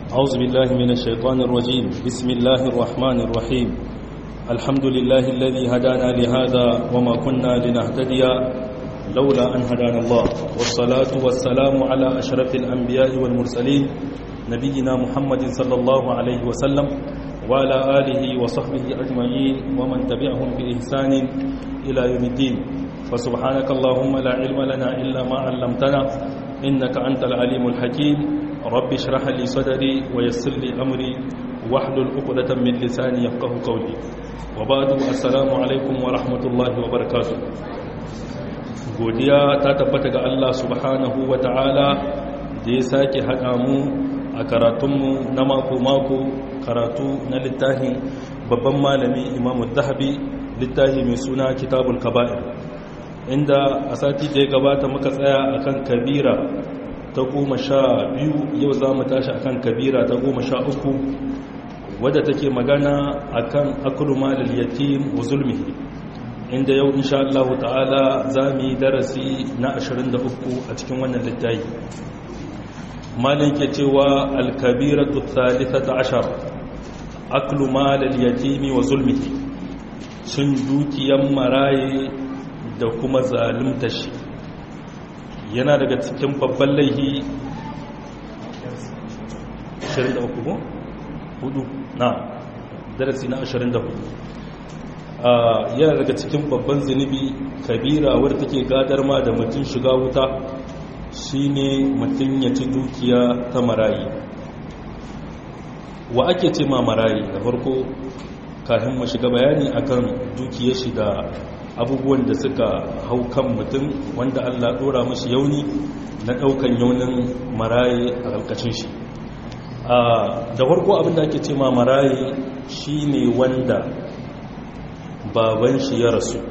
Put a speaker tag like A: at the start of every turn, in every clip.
A: أعوذ بالله من الشيطان الرجيم بسم الله الرحمن الرحيم الحمد لله الذي هدانا لهذا وما كنا لنهتدي لولا أن هدانا الله والصلاة والسلام على أشرف الأنبياء والمرسلين نبينا محمد صلى الله عليه وسلم وعلى آله وصحبه أجمعين ومن تبعهم بإحسان إلى يوم الدين فسبحانك اللهم لا علم لنا إلا ما علمتنا إنك أنت العليم الحكيم رب اشرح لي صدري ويسر لي أمري واحلل عقدة من لساني يفقه قولي وبعد السلام عليكم ورحمة الله وبركاته godiya ta tabbata ga Allah subhanahu wa ta'ala da ya sake haɗa mu a karatunmu na mako-mako karatu na littafin babban malami imamu zahabi littafi mai suna kitabul kaba'ir inda a sati da ya gabata muka tsaya akan kabira ta goma sha biyu yau za mu tashi akan kabira ta goma sha uku wadda take magana akan akulu malal yatim wa zulmihi inda yau insha Allah ta'ala za mu yi darasi na 23 a cikin wannan littafi malin ke cewa alkabiratu thalithata ashar aklu malal yatimi wa zulmihi sun dukiyan maraye da kuma zalunta shi yana daga cikin babban laihi 23 ko? hudu na darasi na 24 yana daga cikin babban zunubi kabira wadda take gadar ma da mutum shiga wuta shine mutum ya ci dukiya ta marayi wa ake ce ma marayi da farko kafin mu shiga bayani akan dukiyar shi da abubuwan da suka hau kan mutum wanda Allah dora mashi yauni na daukan yaunin marayi a ƙarƙashin shi da farko abinda ake ce ma marayi shine wanda baban shi ya rasu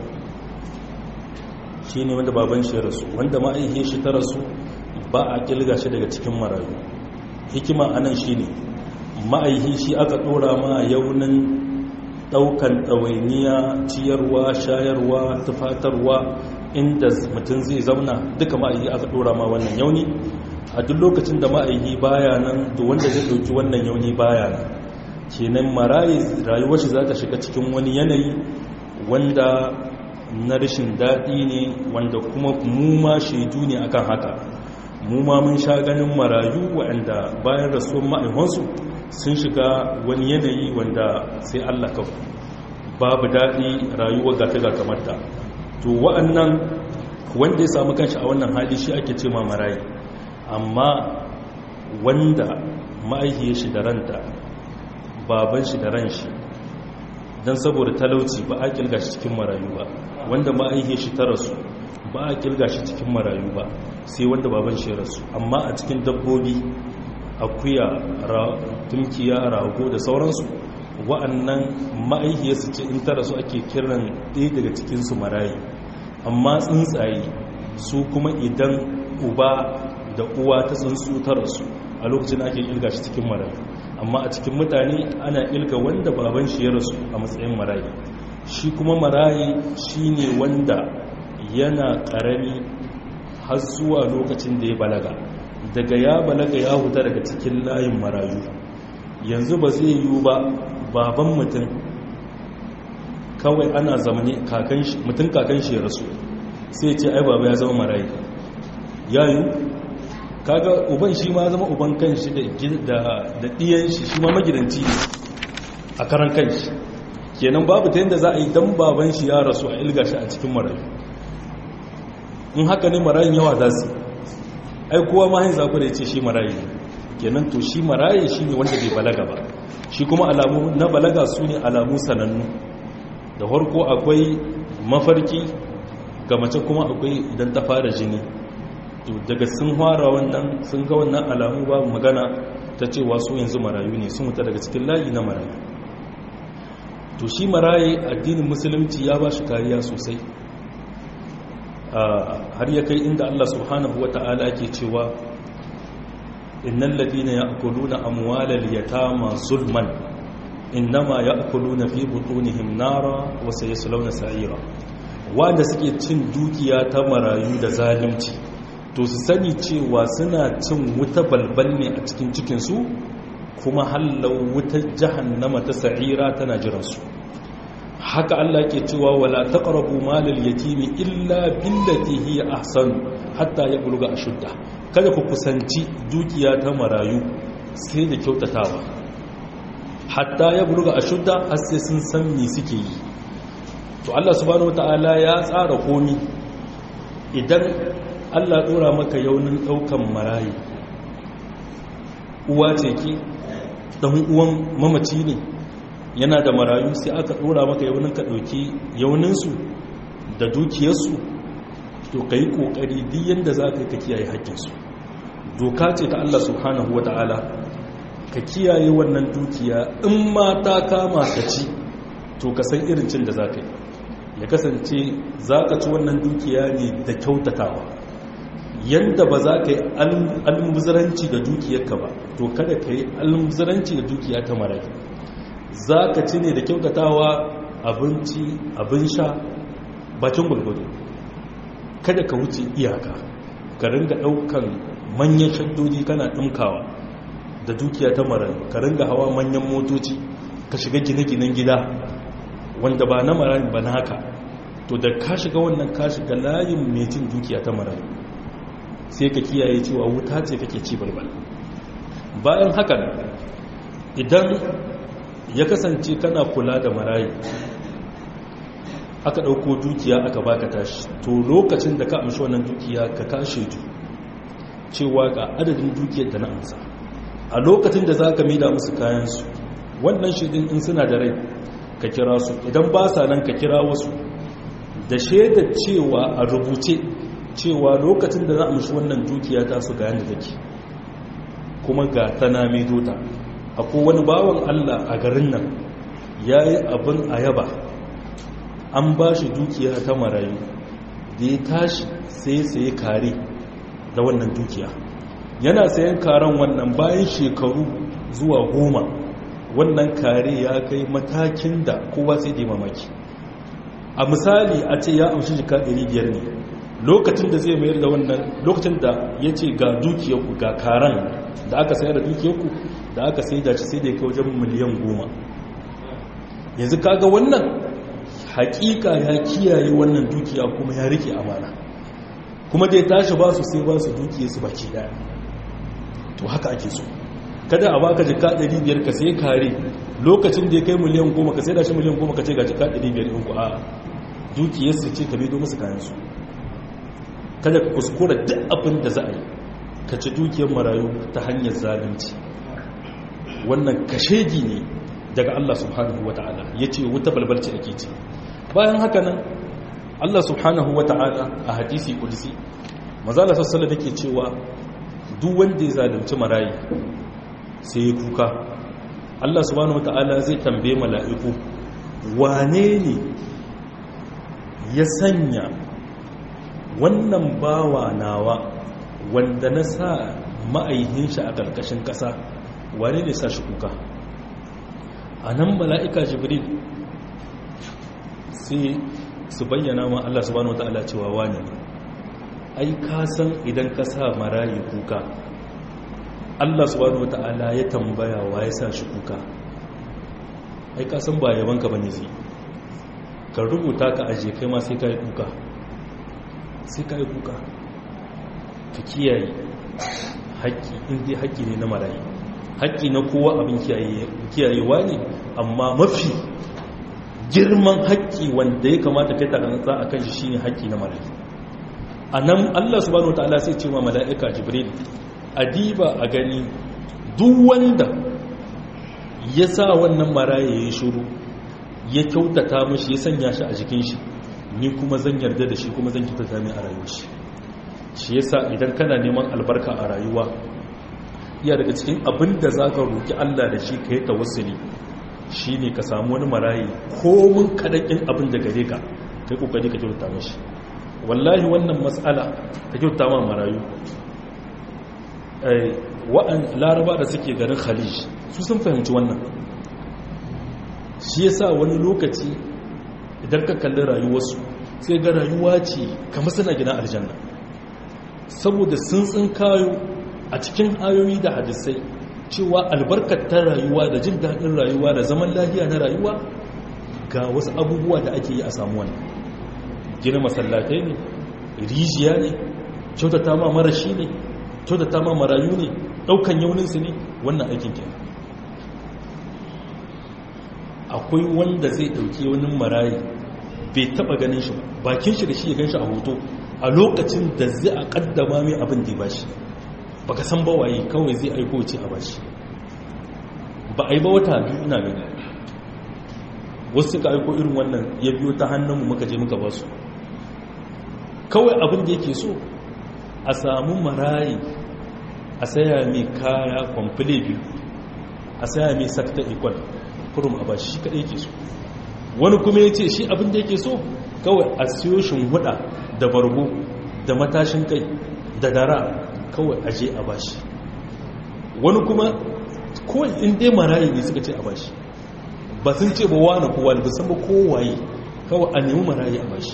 A: shine wanda baban shi ya rasu wanda ma'aihiyar shi ta rasu ba a kilga shi daga cikin marayu hikima anan shine ma'aihi shi aka dora ma yaunin daukan ɗawainiya ciyarwa shayarwa tufatarwa inda mutum zai zauna duka ma'aihi aka dora ma wannan yauni a duk lokacin da ma'aihi baya nan da wanda zai dauki wannan yauni baya nan kenan marayi rayuwar shi za ta shiga cikin wani yanayi wanda na rashin daɗi ne wanda kuma mu ma shaidu ne akan haka mu ma mun sha ganin marayu waɗanda bayan rasuwar ma'aikansu sun shiga wani yanayi wanda sai Allah ka babu daɗi rayuwa ga ta ga kamarta to wa'annan wanda ya samu kanshi a wannan hali shi ake ce ma marayi amma wanda ma'aikiyar shi da ranta baban shi da ran shi don saboda talauci ba a kilga shi cikin marayu ba wanda ma'aikiyar shi ta rasu ba a kilga shi cikin marayu ba sai wanda baban shi rasu amma a cikin dabbobi akuya tumkiya rago da sauransu wa'annan ma'aikiyarsu ce in ta rasu ake kiran ɗaya daga cikinsu marayi amma tsuntsaye su kuma idan uba da uwa ta tsuntsu ta rasu a lokacin ake ilga shi cikin marayi amma a cikin mutane ana ilga wanda baban shi ya rasu a matsayin marayi shi kuma marayi shine wanda yana ƙarami har zuwa lokacin da ya balaga daga ya balaga ya huta daga cikin layin marayu yanzu ba zai yiwu ba baban mutum kawai ana zamani mutum kakan shi ya rasu sai ce ai baba ya zama marayi ya yiwu kaga uban shi ma zama uban kanshi da ɗiyan shi shi ma magidanci a karan kanshi kenan babu ta yadda za a yi don baban shi ya rasu a ilga shi a cikin marayu in haka ne marayun yawa za su ai kowa ma hin zaku da ya ce shi marayi kenan to shi marayi shi ne wanda bai balaga ba shi kuma alamu na balaga su ne alamu sanannu da farko akwai mafarki ga mace kuma akwai idan ta fara jini to daga sun fara wannan sun ga wannan alamu babu magana ta cewa su yanzu marayu ne sun wuta daga cikin layi na marayu to shi marayi addinin musulunci ya ba shi kariya sosai har ya kai inda Allah subhanahu wata'ala ke cewa innal ladina ya'kuluna amwalal yatama zulman innama ya'kuluna fi butunihim nara wa sayaslawna sa'ira wanda suke cin dukiya ta marayu da zalunci to su sani cewa suna cin wuta balbal ne a cikin cikinsu kuma hallau wutar jahannama ta sa'ira tana jiransu haka Allah ke cewa wala taqrabu malal yatimi illa billati hiya ahsan hatta yabluga ashudda kada ku kusanci dukiya ta marayu sai da kyautatawa hatta yabluga ashudda har sai sun san me suke yi to Allah subhanahu wataala ya tsara komi idan Allah dora maka yaunin daukan marayu uwa ce ki dan uwan mamaci ne yana da marayu sai aka dora maka yaunin ka dauki yauninsu da dukiyarsu to kai kokari duk yanda zaka ka kiyaye haƙƙinsu doka ce ta Allah subhanahu wataala ka kiyaye wannan dukiya in ma ta kama ka ci to ka san irin cin da zaka yi ya kasance zaka ci wannan dukiya ne da kyautatawa yanda ba za ka yi almuzuranci da dukiyarka ba to kada ka yi almuzuranci da dukiya ta marayu za ka ci ne da kyautatawa abinci abin sha bakin gulgudu kada ka wuce iyaka ka ringa daukan manyan shaddodi kana ɗinkawa da dukiya ta marayu ka ringa hawa manyan motoci ka shiga gine-ginen gida wanda ba na marayu ba na haka to da ka shiga wannan ka shiga layin mai cin dukiya ta marayu sai ka kiyaye cewa wuta ce kake ci balbal bayan haka idan ya kasance kana kula da marayu aka ɗauko dukiya aka baka tashi to lokacin da ka amshi wannan dukiya ka kashe ju cewa ga adadin dukiyar da na amsa a lokacin da za ka mida musu kayansu wannan shaidin in suna da rai ka kira su idan ba sa nan ka kira wasu da shaidar cewa a rubuce cewa lokacin da za a mashi wannan dukiya ta su ga yadda take kuma ga tana medota akwai wani bawan allah a garin nan ya yi abin ayaba an ba shi dukiya ta marayu da ya tashi sai sai kare da wannan dukiya yana sayan karen wannan bayan shekaru zuwa goma wannan kare ya kai matakin da kowa sai da mamaki a misali a ce ya amshi jika 500 ne lokacin da zai mayar da wannan lokacin da ya ce ga dukiyarku ga karen da aka sayar da dukiyarku da aka sai da shi sai da ya kai wajen miliyan goma yanzu kaga wannan hakika ya kiyaye wannan dukiya kuma ya rike amana kuma da ya tashi ba su sai ba su dukiyarsu baki daya to haka ake so kada a baka jika 500 ka sai kare lokacin da ya kai miliyan goma ka sai da shi miliyan goma ka ce ga jika 500 ɗin ku a dukiyarsu ce ka bedo musu kayansu kada ka kuskura duk abin da za a yi ka ci dukiyar marayu ta hanyar zalunci wannan kashegi ne daga Allah subhanahu wa ta'ala ya ce wuta balbalci ake ce bayan haka nan Allah subhanahu wa ta'ala a hadisi kudisi mazala sassala da ke cewa duk wanda ya zalunci marayi sai ya kuka Allah subhanahu wa ta'ala zai tambaye mala'iku wane ne ya sanya wannan bawa nawa wanda na sa ma'aihin shi a ƙarƙashin ƙasa wane ne sa shi kuka a nan mala'ika jibril sai su bayyana ma Allah subhanahu wata'ala cewa wane ne ai ka san idan ka sa marayi kuka Allah subhanahu wata'ala ya tambaya wa ya sa shi kuka ai ka san ba yabanka ba ne zai ka rubuta ka aje kai ma sai ka yi kuka sai ka yi kuka ka kiyaye haƙƙi inda haƙƙi ne na marayi haƙƙi na kowa abin kiyayewa ne amma mafi girman haƙƙi wanda ya kamata kai takanatsa a kan shi shine haƙƙi na marayi a nan allah subhanahu ta'ala sai ce ma mala'ika jibril adiba a gani duk wanda ya sa wannan marayi ya yi shuru ya kyautata mashi ya sanya shi a jikin shi ni kuma zan yarda da shi kuma zan kyautata mai a rayuwar shi shi yasa idan kana neman albarka a rayuwa iya daga cikin abin da za ka roƙi Allah da shi ka yi tawassuli shi ne ka samu wani marayi komin kaɗaƙin abin da gare ka kai ƙoƙari ka kyauta mashi wallahi wannan matsala ta kyauta ma marayu wa'an laraba da suke garin khalij su sun fahimci wannan shi yasa wani lokaci idan ka kalli rayuwarsu sai ga rayuwa ce kamar suna gina aljanna saboda sun tsin kayo a cikin ayoyi da hadisai cewa albarkar ta rayuwa da jin daɗin rayuwa da zaman lafiya na rayuwa ga wasu abubuwa da ake yi a samu wani gina masallatai ne rijiya ne kyautata ma marashi ne kyautata ma marayu ne ɗaukan yauninsu ne wannan aikin kenan akwai wanda zai ɗauki wani marayi bai taɓa ganin shi ba bakin shi da shi ya gan shi a hoto a lokacin da zai a ƙaddama mai abin da ba shi baka san ba waye kawai zai aiko ce a bashi ba a yi ba wata biyu ina gani wasu suka aiko irin wannan ya biyo ta hannunmu muka je muka basu kawai abin da yake so a samu marayi a saya mai kaya kwamfile biyu a saya mai sakta ikwal kurum a bashi shi kaɗai ke so wani kuma ya ce shi abin da yake so kawai a siyo huda da bargo da matashin kai da dara kawai aje a bashi wani kuma kawai in dai marayi ne suka ce a bashi ba sun ce ba wani kowa ne ba san ba kowaye kawai a nemi marayi a bashi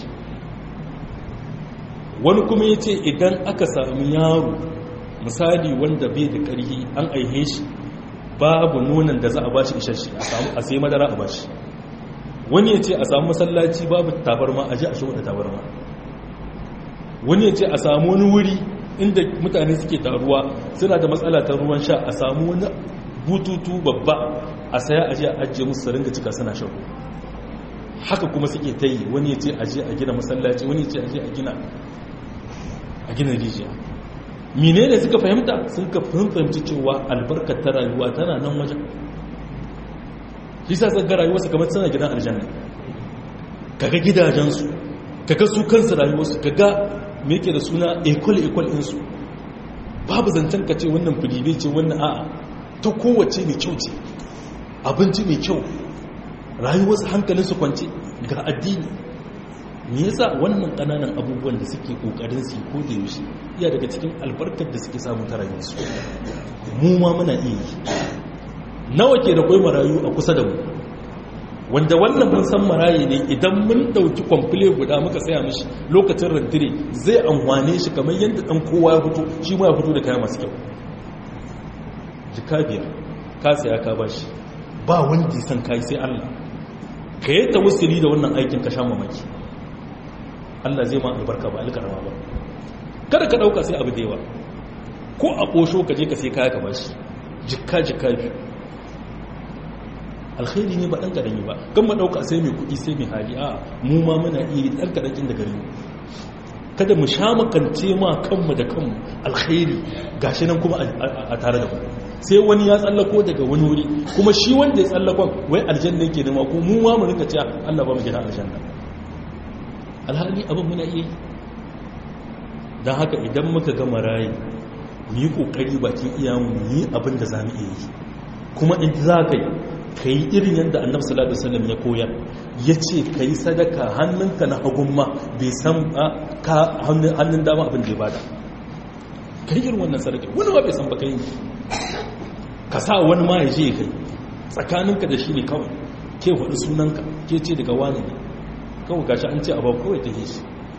A: wani kuma ya ce idan aka sami yaro misali wanda bai da ƙarfi an aihe shi babu nonon da za a bashi isasshe a sai madara a bashi wani ya ce a samu masallaci babu tabarma a ji a shi wadda tabarma wani ya ce a samu wani wuri inda mutane suke taruwa suna da matsala ta ruwan sha a samu wani bututu babba a saya a je a ajiye musu ringa cika suna shan haka kuma suke ta yi wani ya ce a je a gina masallaci wani ya ce a je a gina a gina rijiya mine ne suka fahimta sun ka fahimci cewa albarkar ta rayuwa tana nan wajen shi sa tsaga rayuwarsu kamar suna gidan aljanna kaga gidajensu kaga su kansu rayuwarsu kaga me yake da suna ekwal-ekwal ɗinsu babu zancen ka ce wannan filibe ce wannan a'a ta kowace mai kyau ce abinci mai kyau rayuwarsu hankalinsu kwance ga addini me yasa wannan ƙananan abubuwan da suke ƙoƙarin su ko da yaushe iya daga cikin albarkar da suke samu ta rayuwarsu mu ma muna iya yi nawa ke da kwai marayu a kusa da mu wanda wannan mun san marayi ne idan mun dauki kwamfile guda muka saya mishi lokacin rantire zai amfane shi kamar yadda dan kowa ya fito shi ma ya fito da kaya masu kyau jika biyar ka saya ka bashi ba wanda san kai sai Allah ka yi tawassuli da wannan aikin ka sha mamaki Allah zai ma albarka ba alkarama ba kada ka dauka sai abu da yawa ko a kosho ka je ka sai kaya ka bashi jikka jikka biyu alkhairi ne ba ɗan ƙarami ba kan maɗauka sai mai kuɗi sai mai hali a mu ma muna iya ɗan ƙarakin da gari kada mu sha makance ma kanmu da kanmu alkhairi gashi nan kuma a tare da ku sai wani ya tsallako daga wani wuri kuma shi wanda ya tsallakon wai aljanna yake nema ko mu ma mu rika cewa Allah ba mu gina aljanna alhali abin muna iya yi don haka idan muka ga marayi mu yi kokari bakin iyamu mu yi abin da za mu iya yi kuma in za ka yi ka yi irin yadda annab salatu wasallam ya koyar ya ce ka yi sadaka hannunka na hagun ma bai san ka hannun dama abin da ya bada ka yi irin wannan sadaka wani ba bai san ba ka yi ka sa wani ma ya je kai tsakaninka da shi ne kawai ke faɗi sunanka ke ce daga wani ne kawai gashi an ce abu kawai ta shi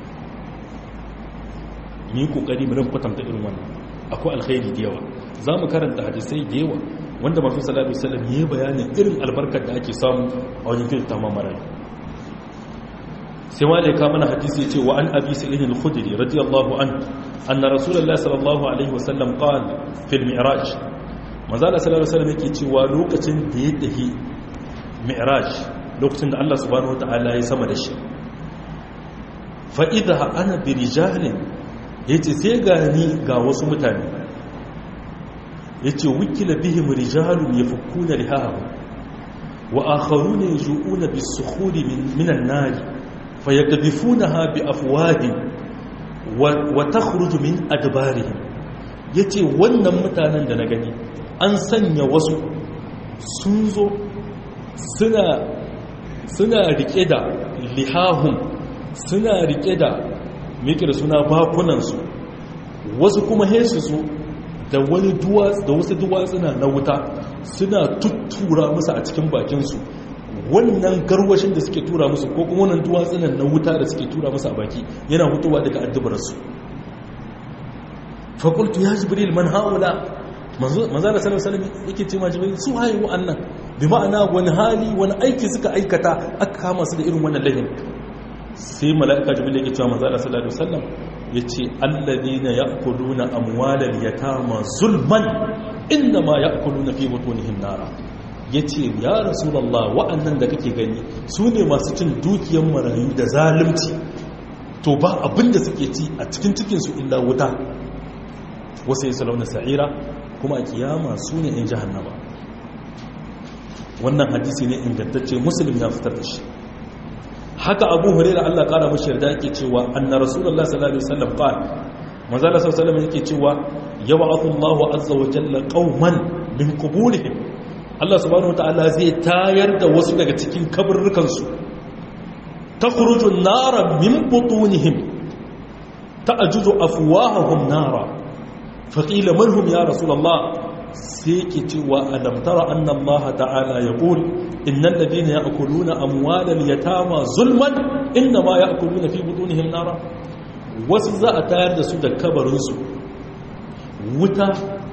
A: mu yi kokari mu rin kwatanta irin wannan akwai alkhairi da yawa za mu karanta hadisai da yawa wanda masu salatu salam ya yi bayanin irin albarkar da ake samu a wajen kyauta ma marayu sai wale ka mana hadisi ya ce wa an abi sa'id al-khudri radiyallahu an anna rasulullahi sallallahu alaihi wasallam qala fil mi'raj manzo Allah sallallahu alaihi wasallam yake cewa lokacin da ya tafi mi'raj lokacin da Allah subhanahu wataala ya sama da shi fa idha ana bi rijalin yace sai ga ni ga wasu mutane yace wukila bihim rijalun yafukkuna lihahu wa akharuna yajuuna bis-sukhuri min an-nar fayakdhifunaha bi afwadin wa takhruju min adbarihim yace wannan mutanen da na gani an sanya wasu sun zo suna suna rike da lihahum suna rike da meke da suna bakunansu wasu kuma hesu su da wani da wasu duwatsuna na wuta suna tuttura musu a cikin bakinsu wannan garwashin da suke tura musu ko kuma wannan duwatsunan na wuta da suke tura musu a baki yana hutuwa daga addubarsu fakultu ya jibril man haula manzo da sallallahu alaihi yake ce ma jibril su haye wa'annan bi ma'ana wani hali wani aiki suka aikata aka kama su da irin wannan lahin sai mala'ika jibril yake cewa manzo da sallallahu alaihi wasallam yace alladhina ya'kuluna amwalal yatama zulman inma ya'kuluna fi butunihim nara yace ya rasulullah wa'annan da kake gani su ne masu cin dukiyar marayu da zalunci to ba abinda suke ci a cikin cikinsu illa wuta wasu yi salauna sa'ira kuma a kiyama su ne in jahannama wannan hadisi ne ingantacce musulun ya fitar da shi haka abu hurera allah kara mashi yarda yake cewa anna rasulullah sallallahu alaihi wasallam qala manzo Allah sallallahu alaihi yake cewa yab'athu Allahu azza wa jalla qauman min quburihim Allah subhanahu wataala zai tayar da wasu daga cikin kaburrukan su takhruju an-nara min butunihim ta'juzu afwahahum nara faqila man hum ya rasulullah sai ke cewa alam tara anna Allah ta'ala yaqul innal ladina ya'kuluna amwalal yatama zulman inma ya'kuluna fi butunihim nara wasu za a tayar da su da kabarinsu wuta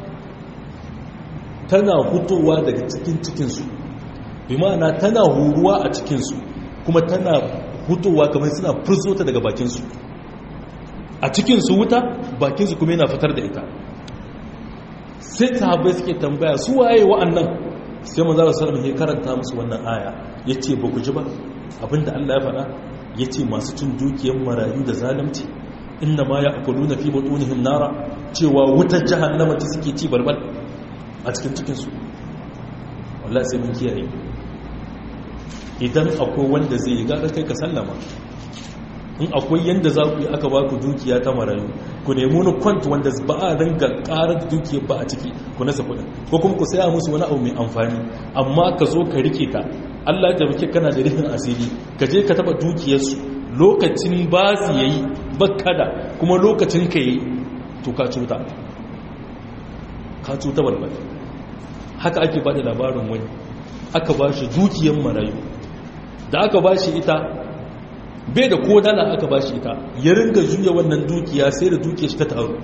A: tana hutowa daga cikin cikinsu bi ma'ana tana huruwa a cikinsu kuma tana hutowa kamar suna furzota daga bakinsu a cikinsu wuta bakinsu kuma yana fitar da ita sai sahabbai suke tambaya su waye wa'annan sai manzo sallallahu alaihi karanta musu wannan aya yace ba ku ji ba abinda Allah ya faɗa yace masu cin dukiyar marayu da zalunci inna ma ya'kuluna fi butunihim nara cewa wutar jahannama ta suke ci balbal a cikin cikin su wallahi sai mun kiyaye idan akwai wanda zai yi gara kai ka sallama in akwai yanda za ku yi aka ba ku dukiya ta marayu ku nemi wani kwant wanda ba a ringa karar da dukiyar ba a ciki ku nasa kudin ko kuma ku saya musu wani abu mai amfani amma ka zo ka rike ta Allah ya tabbake kana da rihin asiri ka je ka taba dukiyarsu lokacin ba su yayi bakkada kuma lokacin ka yi to ka cuta ka cuta balbal haka ake ba da labarin wani aka ba shi dukiyar marayu da aka ba shi ita bai da ko dala aka ba shi ita ya ringa juya wannan dukiya sai da dukiyar shi ta taru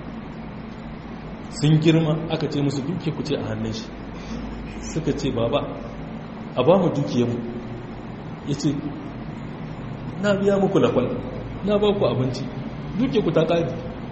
A: sun girma aka ce musu dukiya ku ce a hannun shi suka ce baba a ba mu dukiyar mu ya ce na biya muku lakwal na ba ku abinci duke ku ta ƙari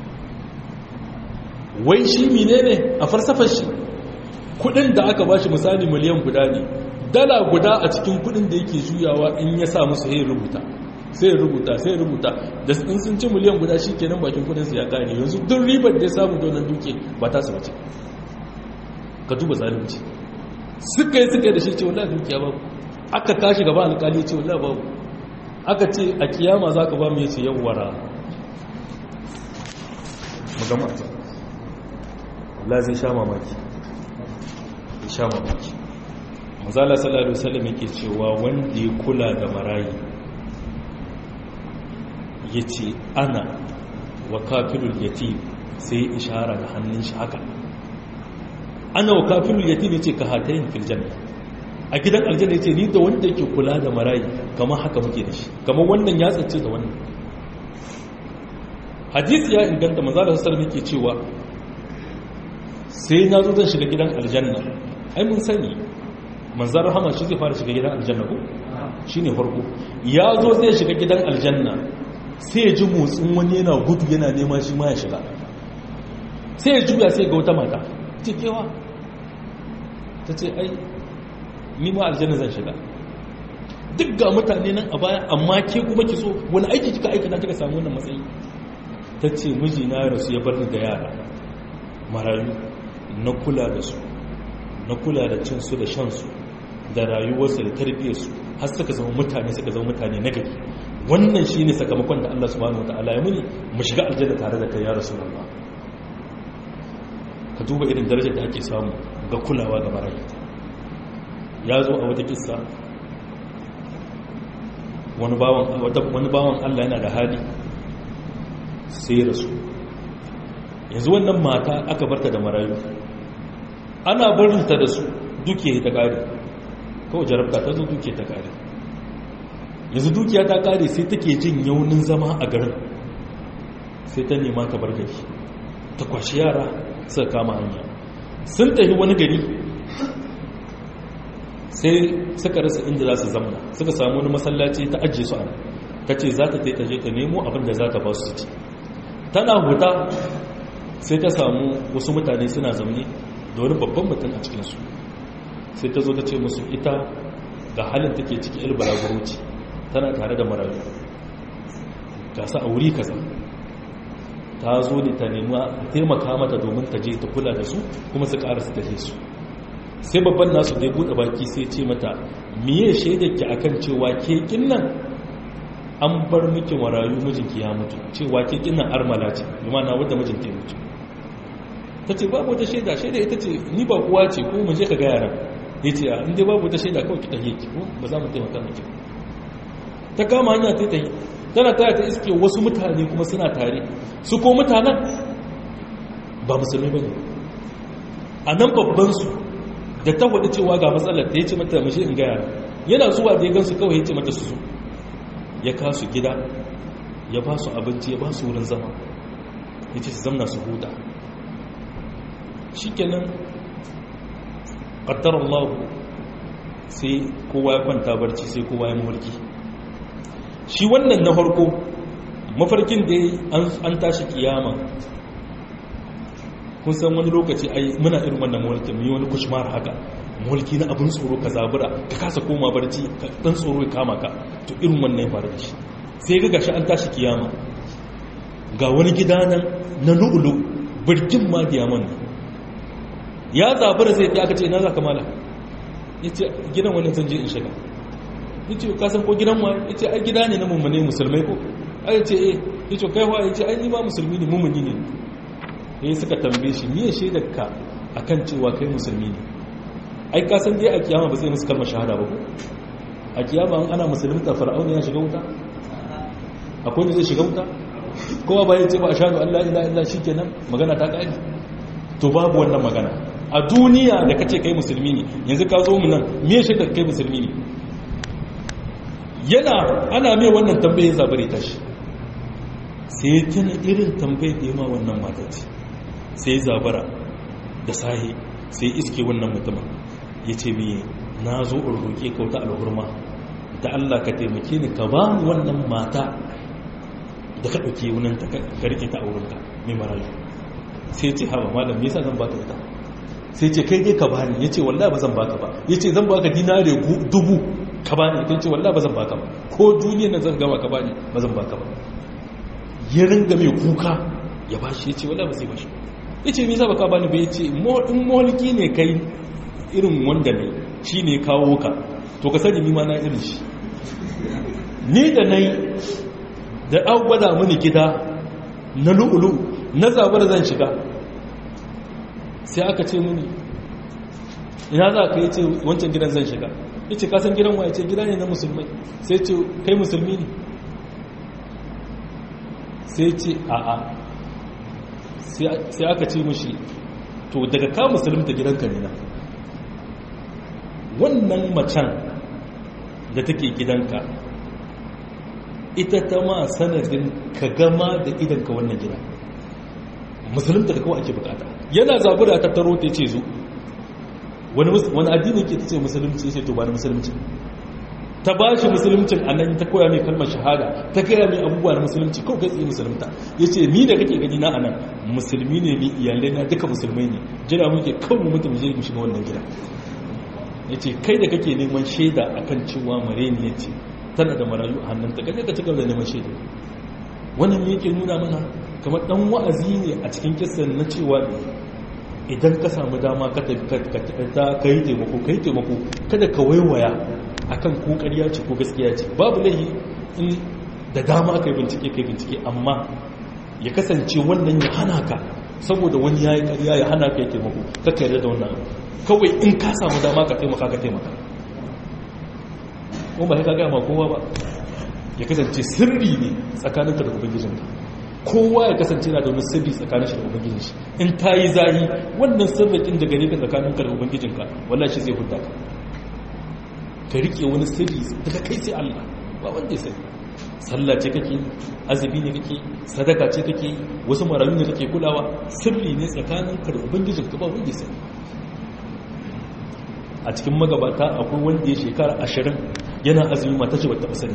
A: wai shi mine ne a farsafar shi kudin da aka ba shi misali miliyan guda ne dala guda a cikin kudin da yake juyawa in ya sa musu sai rubuta sai rubuta sai rubuta da in sun ci miliyan guda shi kenan bakin kudin su ya ƙari yanzu duk ribar da ya samu da wannan duke ba ta su bace ka duba zalunci suka yi suka yi da shi ce wallahi dukiya babu aka kashi gaba alƙali ce wallahi babu aka ce a kiyama za ka ba mu yace yawwara magamata Allah zai sha mamaki zai sha mamaki mazala sallallahu alaihi wasallam yake cewa wanda ya kula da marayi yace ana wa kafirul yatim sai ishara da hannun shi haka ana wa kafirul yatim yace ka hatayin fil janna a gidan aljanna yace ni da wanda yake kula da marayi kamar haka muke da shi kamar wannan ya tsace da wannan hadisi ya inganta manzo Allah sallallahu alaihi cewa sai na zo zan shiga gidan aljanna ai mun sani manzo rahama shi zai fara shiga gidan aljanna ko shine farko ya zo zai shiga gidan aljanna sai ya ji motsin wani yana gudu yana neman shi ma ya shiga sai ya juya sai ga wata mata cikewa ta ce ai ni ma aljanna zan shiga duk ga mutane nan a baya amma ke kuma ki so wani aiki kika aikata kika samu wannan matsayi ta ce mijina ya rasu ya bar da yara marayu na kula da su na kula da cinsu da shansu da rayuwarsu da tarbiyyarsu har suka zama mutane suka zama mutane na gari wannan shi ne sakamakon da Allah subhanahu wa ta'ala ya muni mu shiga aljanna tare da kai ya rasu ka duba irin darajar da ake samu ga kulawa ga marayu ya zo a wata kissa wani bawan Allah yana da hali sai rasu yanzu wannan mata aka barta da marayu ana barinta da su dukiya ta kare kawai jarabta ta zo dukiya ta kare yanzu dukiya ta kare sai take jin yaunin zama a garin sai ta nema ta bar gari ta kwashi yara suka kama hanya sun tafi wani gari sai suka rasa inda za su zamana suka samu wani masallaci ta ajiye su ana ta ce za ta ta je ta nemo abin da za ta ba su ci tana huta sai ta samu wasu mutane suna zaune da wani babban mutum a cikinsu sai ta zo ta ce musu ita ga halin take ciki ilbara guruci tana tare da marayu gasa a wuri kaza ta zo ne ta nema taimaka mata domin ta je ta kula da su kuma su ƙara su taje su sai babban nasu da ya buɗe baki sai ce mata miye shaidarki akan cewa ke kinnan an bar miki marayu mijinki ya mutu cewa ke kinnan armala ce na wadda mijinki ya mutu ta ce babu wata shaida shaida ita ce ni ba kuwa ce ko mu je ka ga yaran ya ce a inda babu wata shaida kawai ki tafiye ki ko ba za mu taimaka miki ta kama hanya ta tafi tana tare ta iske wasu mutane kuma suna tare su ko mutanen ba musulmi ba ne a nan babbansu da ta faɗi cewa ga matsalar da ya ce mata mashi in gaya yana zuwa da ya gansu kawai ya ce mata su zo ya kasu gida ya ba su abinci ya ba su wurin zama ya ce su zamna su huta shi kenan ƙaddar Allah sai kowa ya kwanta barci sai kowa ya mafarki shi wannan na farko mafarkin da an tashi kiyama kun san wani lokaci ai muna irin wannan mulkin mu yi wani kushmar haka mulki na abin tsoro ka zabura ka kasa koma barci ka dan tsoro ya kama ka to irin wannan ya faru da shi sai ga gashi an tashi kiyama ga wani gida nan na lu'ulu birkin ma diamond ya zabura sai aka ce ina za ka mala yace gidan wani zan je in shiga yace ka san ko gidan wa yace ai gida ne na mummune musulmai ko ai yace eh yace kai wa yace ai ni ma musulmi ne mummuni ne sai suka tambaye shi miye shaidar ka akan cewa kai musulmi ne ai ka san dai a kiyama ba zai musu kalmar shahada ba ko a kiyama an ana musulunta fir'auna ya shiga wuta akwai wanda zai shiga wuta kowa ba ya ce ba a shaɗu Allah ila illa shi kenan magana ta ƙari to babu wannan magana a duniya da kace kai musulmi ne yanzu ka zo mu nan me shaidar kai musulmi ne yana ana mai wannan tambaye zabare tashi sai tana irin tambayar da yama wannan mataci sai zabara da sahi sai iske wannan mutumin ya ce miye na zo in roƙe kauta alhurma da Allah ka taimake ni ka ba mu wannan mata da ka ɗauke wunan ta ka rike ta a wurinka mai marayu sai ce hawa malam me yasa zan baka ita sai ce kai dai ka bani yace wallahi ba zan baka ba yace zan baka dinare dubu ka bani ita ce wallahi ba zan baka ba ko duniyar nan zan gama ka bani ba zan baka ba ya ringa mai kuka ya bashi yace wallahi ba sai bashi yace me yasa baka bani ba yace in mulki ne kai irin wanda ne shine kawo ka to ka sani ni ma na irin shi ni da nai da an gwada mini gida na lu'ulu na zabar zan shiga sai aka ce mini ina za ka yi ce wancan gidan zan shiga ya ce kasan gidan wa ya ce gida ne na musulmai sai ce kai musulmi ne sai ce a'a sai aka ce mushi to daga ka musulunta gidanka ne na wannan macen da take gidanka ita ta ma sanadin ka gama da idanka wannan gida musulunta da kawai ake bukata yana zabura ta taro ta ce zo wani addini ke ta ce musulunci sai to ba na musulunci ta ba shi musuluncin a nan ta koya mai kalmar shahada ta kaya mai abubuwa na musulunci kawai kai tsaye musulunta ya ce ni da kake gani na a nan musulmi ne ni iyalai na duka musulmai ne jira muke kan mu mutum je mu shiga wannan gida ya ce kai da kake neman shaida akan cewa mare ne ya ce tana da marayu a hannunta kaje ka cigaba da neman shaida wannan yake nuna mana kamar dan wa'azi ne a cikin kissan na cewa idan ka samu dama ka yi taimako ka yi taimako kada ka waiwaya akan ko ƙarya ce ko gaskiya ce babu laihi in da dama ka yi bincike ka yi bincike amma ya kasance wannan ya hana ka saboda wani ya yi ƙarya ya hana ka yi taimako ka yarda da wannan kawai in ka samu dama ka taimaka ka taimaka kuma ba ka gaya ma kowa ba ya kasance sirri ne tsakaninka da ubangijinka kowa ya kasance na da wani sirri tsakanin shi da ubangijin shi in ta yi zahi wannan sirrikin da gare ka tsakaninka da ubangijinka wallah shi zai hudda ka ka rike wani sirri daga kai sai Allah ba wanda ya sani sallah ce kake azumi ne kake sadaka ce kake wasu marayu ne kake kulawa sirri ne tsakaninka da ubangijinka ba wanda ya sani a cikin magabata akwai wanda ya shekara ashirin yana azumi mata ce ba taɓa sani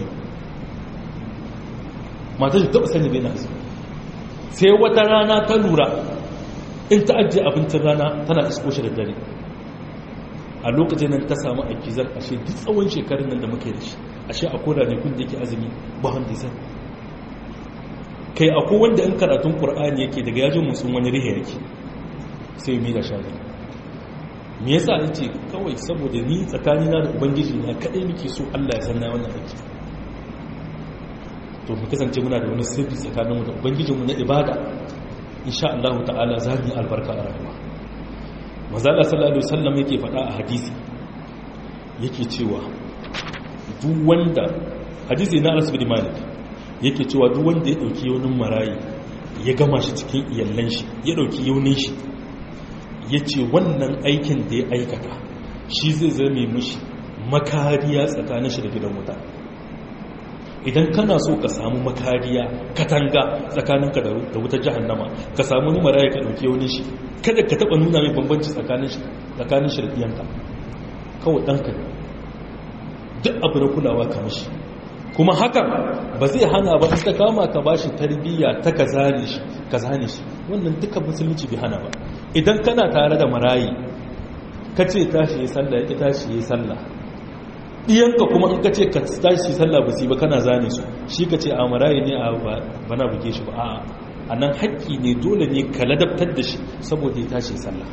A: mata ce taɓa sani bai na azumi sai wata rana ta lura in ta ajiye abincin rana tana isko shi da dare a lokacin nan ta samu aikizar ashe duk tsawon shekarun nan da muke da shi ashe a koda ne kun da yake azumi ba wanda ya sani kai akwai wanda in karatun qur'ani yake daga yajin musun wani rihe yake sai mi da shafi me yasa yace kawai saboda ni tsakanina da ubangiji na kadai nake so Allah ya san na wannan aiki to mu kasance muna da wani sirri tsakaninmu da ubangijinmu na ibada insha Allah ta'ala za mu yi albarka a rayuwa mazala sallallahu alaihi wasallam yake faɗa a hadisi yake cewa duk wanda hadisi na Anas bin Malik yake cewa duk wanda ya dauki yaunin marayi ya gama shi cikin iyallan shi ya dauki yaunin shi yace wannan aikin da ya aikata shi zai zame mishi makariya tsakanin shi da gidan wuta idan kana so ka samu makariya katanga tsakaninka da wutar jahannama ka samu numara ya ka dauke wani shi kada ka taba nuna mai bambanci tsakanin shi tsakanin shi da ɗiyanka kawai ɗanka duk abu na kulawa ka mashi kuma haka ba zai hana ba ta kama ka bashi tarbiyya ta ka zane shi ka zane shi wannan duka musulunci bai hana ba idan kana tare da marayi ka ce tashi ya sallah ya ki tashi ya sallah ɗiyanka kuma in ka ce ka tashi sallah ba su ba kana zane su shi ka ce a marayi ne a bana buge shi ba a a nan haƙƙi ne dole ne ka ladabtar da shi saboda ya tashi sallah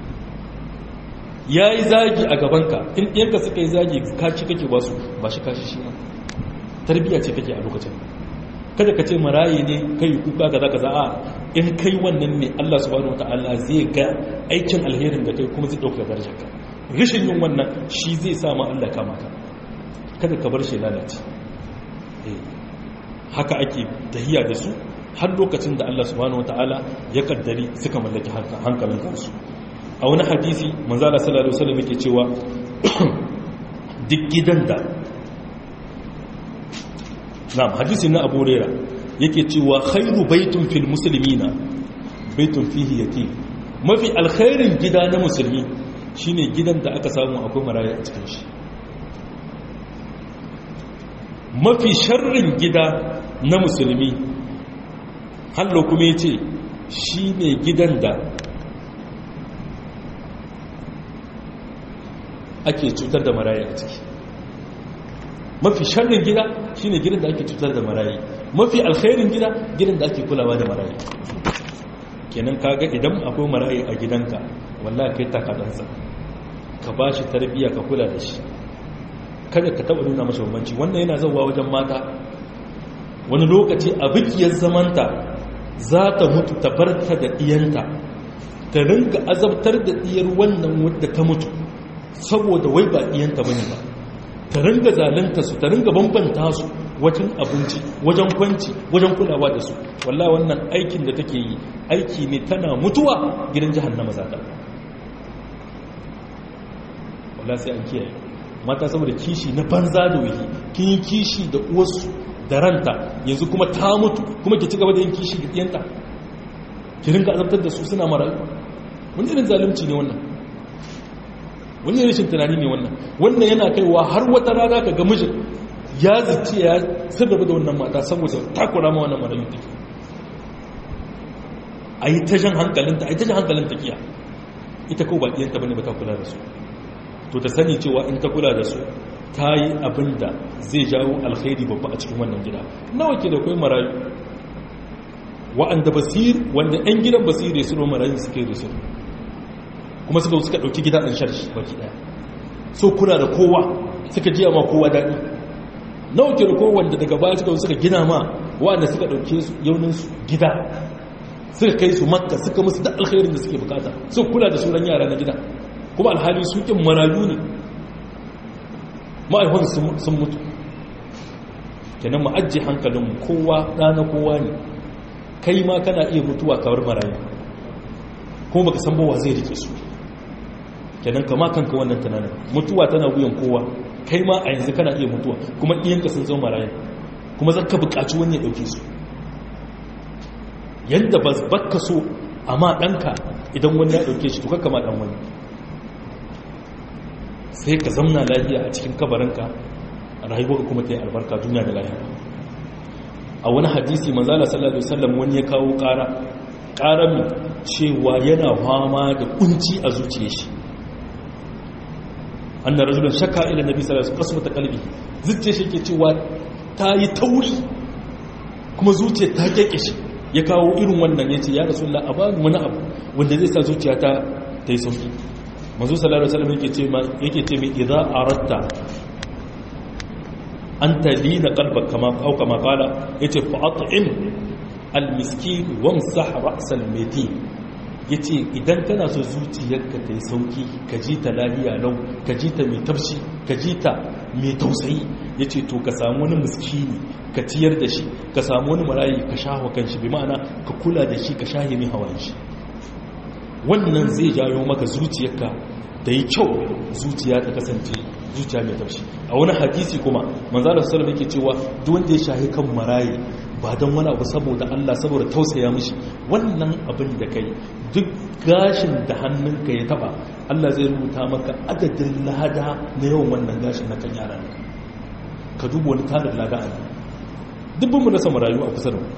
A: ya yi zagi a gabanka in ɗiyanka suka yi zagi kaci kake ba su ba shi kashi shi tarbiyya ce kake a lokacin kada ka ce marayi ne kai kuka kaza kaza a in kai wannan ne Allah subhanahu wataala zai ga aikin alherin da kai kuma zai dauka darajarka rishin yin wannan shi zai sa ma Allah kama ka kada ka bar shi lalace haka ake tahiya da su har lokacin da Allah subhanahu wataala ya kaddari suka mallaki hankalin kansu a wani hadisi manzala sallallahu alaihi wasallam yake cewa duk gidan da na'am hadisi na Abu Hurairah yake cewa khairu baitun fil muslimina baitun fihi yatim mafi alkhairin gida na musulmi shine gidan da aka samu akwai maraya a cikin shi mafi sharrin gida na musulmi hallo kuma yace shine gidan da ake cutar da maraya a ciki mafi sharrin gida shine gidan da ake cutar da marayi mafi alkhairin gida gidan da ake kulawa da marayi kenan kaga idan akwai marayi a gidanka wallahi kai takadansa ka bashi tarbiyya ka kula da shi kada ka taba nuna masa bambanci wannan yana zauwa wajen mata wani lokaci a bikiyar zamanta za ta mutu ta barta da diyanta ta ringa azabtar da diyar wannan wadda ta mutu saboda wai ba diyanta bane ba ta ringa zalunta su ta ringa bambanta su wajen abinci wajen kwanci wajen kulawa da su wallah wannan aikin da take yi aiki ne tana mutuwa gidan jahannama za ta wallah sai an kiyaye mata saboda kishi na banza da wuyi kin yi kishi da uwarsu da ranta yanzu kuma ta mutu kuma ki ci gaba da yin kishi da ɗiyanta ki ringa azabtar da su suna marayu wani irin zalunci ne wannan wani rashin tunani ne wannan wannan yana kaiwa har wata rana ka ga mijin ya zice ya sirraba da wannan mata saboda takura ma wannan marayu take a yi ta jan hankalinta a yi ta jan hankalinta kiya ita kawai ba ɗiyanta bane ba ta kula da su to ta sani cewa in ta kula da su ta yi abin da zai jawo alkhairi babba a cikin wannan gida nawa ke da kwai marayu wa'anda basir wanda 'yan gidan basir ya suro marayu suke da su kuma suka suka ɗauki gida ɗan sharshi baki ɗaya so kula da kowa suka jiya ma kowa daɗi nawa ke da kowa wanda daga baya suka suka gina ma wa'anda suka ɗauke su yauninsu gida suka kai su makka suka musu da alkhairin da suke bukata suka kula da sauran yara na gida kuma alhali su kin marayu ne ma'aikon sun mutu kenan ma'ajji hankalin kowa ɗana kowa ne kai ma kana iya mutuwa kawar marayu kuma baka san bawa zai rike su kenan kama kanka wannan tunanin mutuwa tana wuyan kowa kai ma a yanzu kana iya mutuwa kuma ɗiyanka sun zama marayu kuma zaka buƙaci wani ya ɗauke su yadda ba baka so amma ɗanka idan wani ya ɗauke shi to kakka ma ɗan wani sai ka zamna lafiya a cikin kabarinka rayuwar kuma ta yi albarka duniya da lafiya a wani hadisi manzala sallallahu alaihi wasallam wani ya kawo ƙara ƙarami cewa yana fama da kunci a zuciyar shi annar rajulun shakka ila nabi sallallahu alaihi wasallam ta kalbi zuciyar shi ke cewa ta yi tauri kuma zuciyar ta keke shi ya kawo irin wannan yace ya rasulullah a bani wani abu wanda zai sa zuciya ta ta yi sauki manzo sallallahu alaihi wasallam yake ce ma yake ce mai idza aratta an talina qalbaka kama au kama qala yace fa at'im al-miskin wamsah ra'sal matin yace idan kana so zuciyarka ta yi sauki ka ji ta lahiya lau ka ji ta mai tafshi ka ji ta mai tausayi yace to ka samu wani miskini ka ciyar da shi ka samu wani marayi ka shaho kanshi bi ma'ana ka kula da shi ka shahi mai hawan shi wannan zai jawo maka zuciyarka da yi kyau zuciya ta kasance zuciya mai taushi a wani hadisi kuma manzalar sallam yake cewa duk wanda ya shahi kan marayi ba don wani abu saboda Allah saboda tausaya mishi wannan abin da kai duk gashin da hannunka ya taba Allah zai rubuta maka adadin lada na yawan wannan gashin na kan yaran ka duba wani tarin lada a dubbin mu rasa marayu a kusa da mu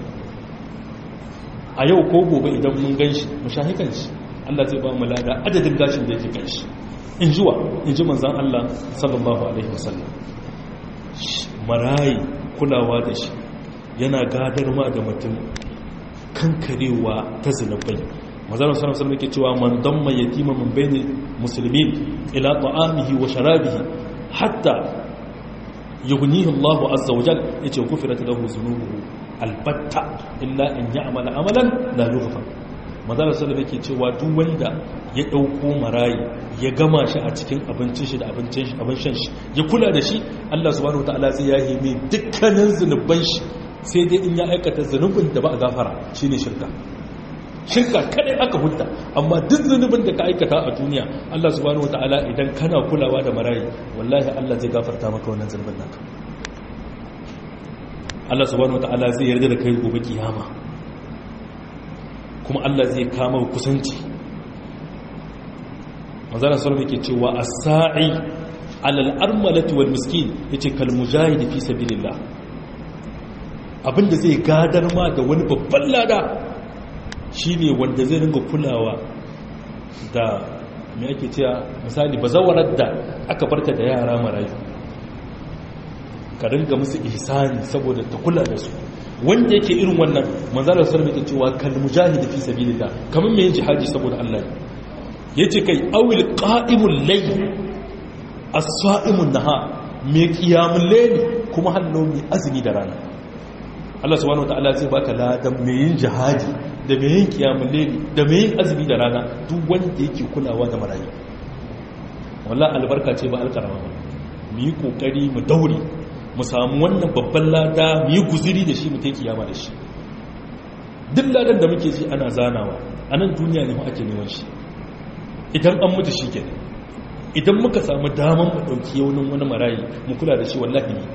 A: a yau ko gobe idan mun gan shi mu shahi kan shi Allah zai ba mu lada adadin gashin da yake kan shi in jiwa in ji manzan Allah sallallahu alaihi wasallam marayi kulawa da shi yana gadar ma da mutum kankarewa ta zinabai mazalar sanar sanar ke cewa man don mai yatima min bayani musulmi ila ta'amihi wa sharabihi hatta yughnihi Allah azza wa jal yace kufirat lahu zunubuhu albatta illa in ya'mala amalan la yughfar mazalar sanar ke cewa duk wanda ya dauko marayi ya gama shi a cikin abincin shi da abincin shi abin shan shi ya kula da shi Allah subhanahu wataala zai yahe mai dukkanin zunuban shi sai dai in ya aikata zunubin da ba a gafara shine shirka shirka kadai aka hudda amma duk zunubin da ka aikata a duniya Allah subhanahu wataala idan kana kulawa da marayi wallahi Allah zai gafarta maka wannan zunubin naka Allah subhanahu wataala zai yarda da kai gobe kiyama kuma Allah zai kama kusanci manzana sallam yake cewa as-sa'i alal armalati wal miskin yace kal mujahid fi sabilillah abinda zai gadar ma da wani babban lada shine wanda zai ringa kulawa da me ake cewa misali bazawarar da aka barta da yara marayu ka ringa musu ihsani saboda ta kula da su wanda yake irin wannan manzana sallam yake cewa kal mujahid fi sabilillah kamar me yin jihadi saboda Allah ya ce kai awil ƙa'imun lai a sa'imun na ha mai ƙiyamun laili kuma hannu mai azumi da rana Allah subhanahu wa ta'ala zai baka ladan mai yin jihadi da mai yin ƙiyamun laili da mai yin azumi da rana duk wanda yake kulawa da marayu wallah albarka ce ba alkarama ba mu yi ƙoƙari mu daure mu samu wannan babban lada mu yi guziri da shi mu ta kiyama da shi duk ladan da muke ji ana zanawa a nan duniya ne ake neman shi idan an mutu shi kenan idan muka samu daman mu ɗauki yaunin wani marayi mu kula da shi wallahi ne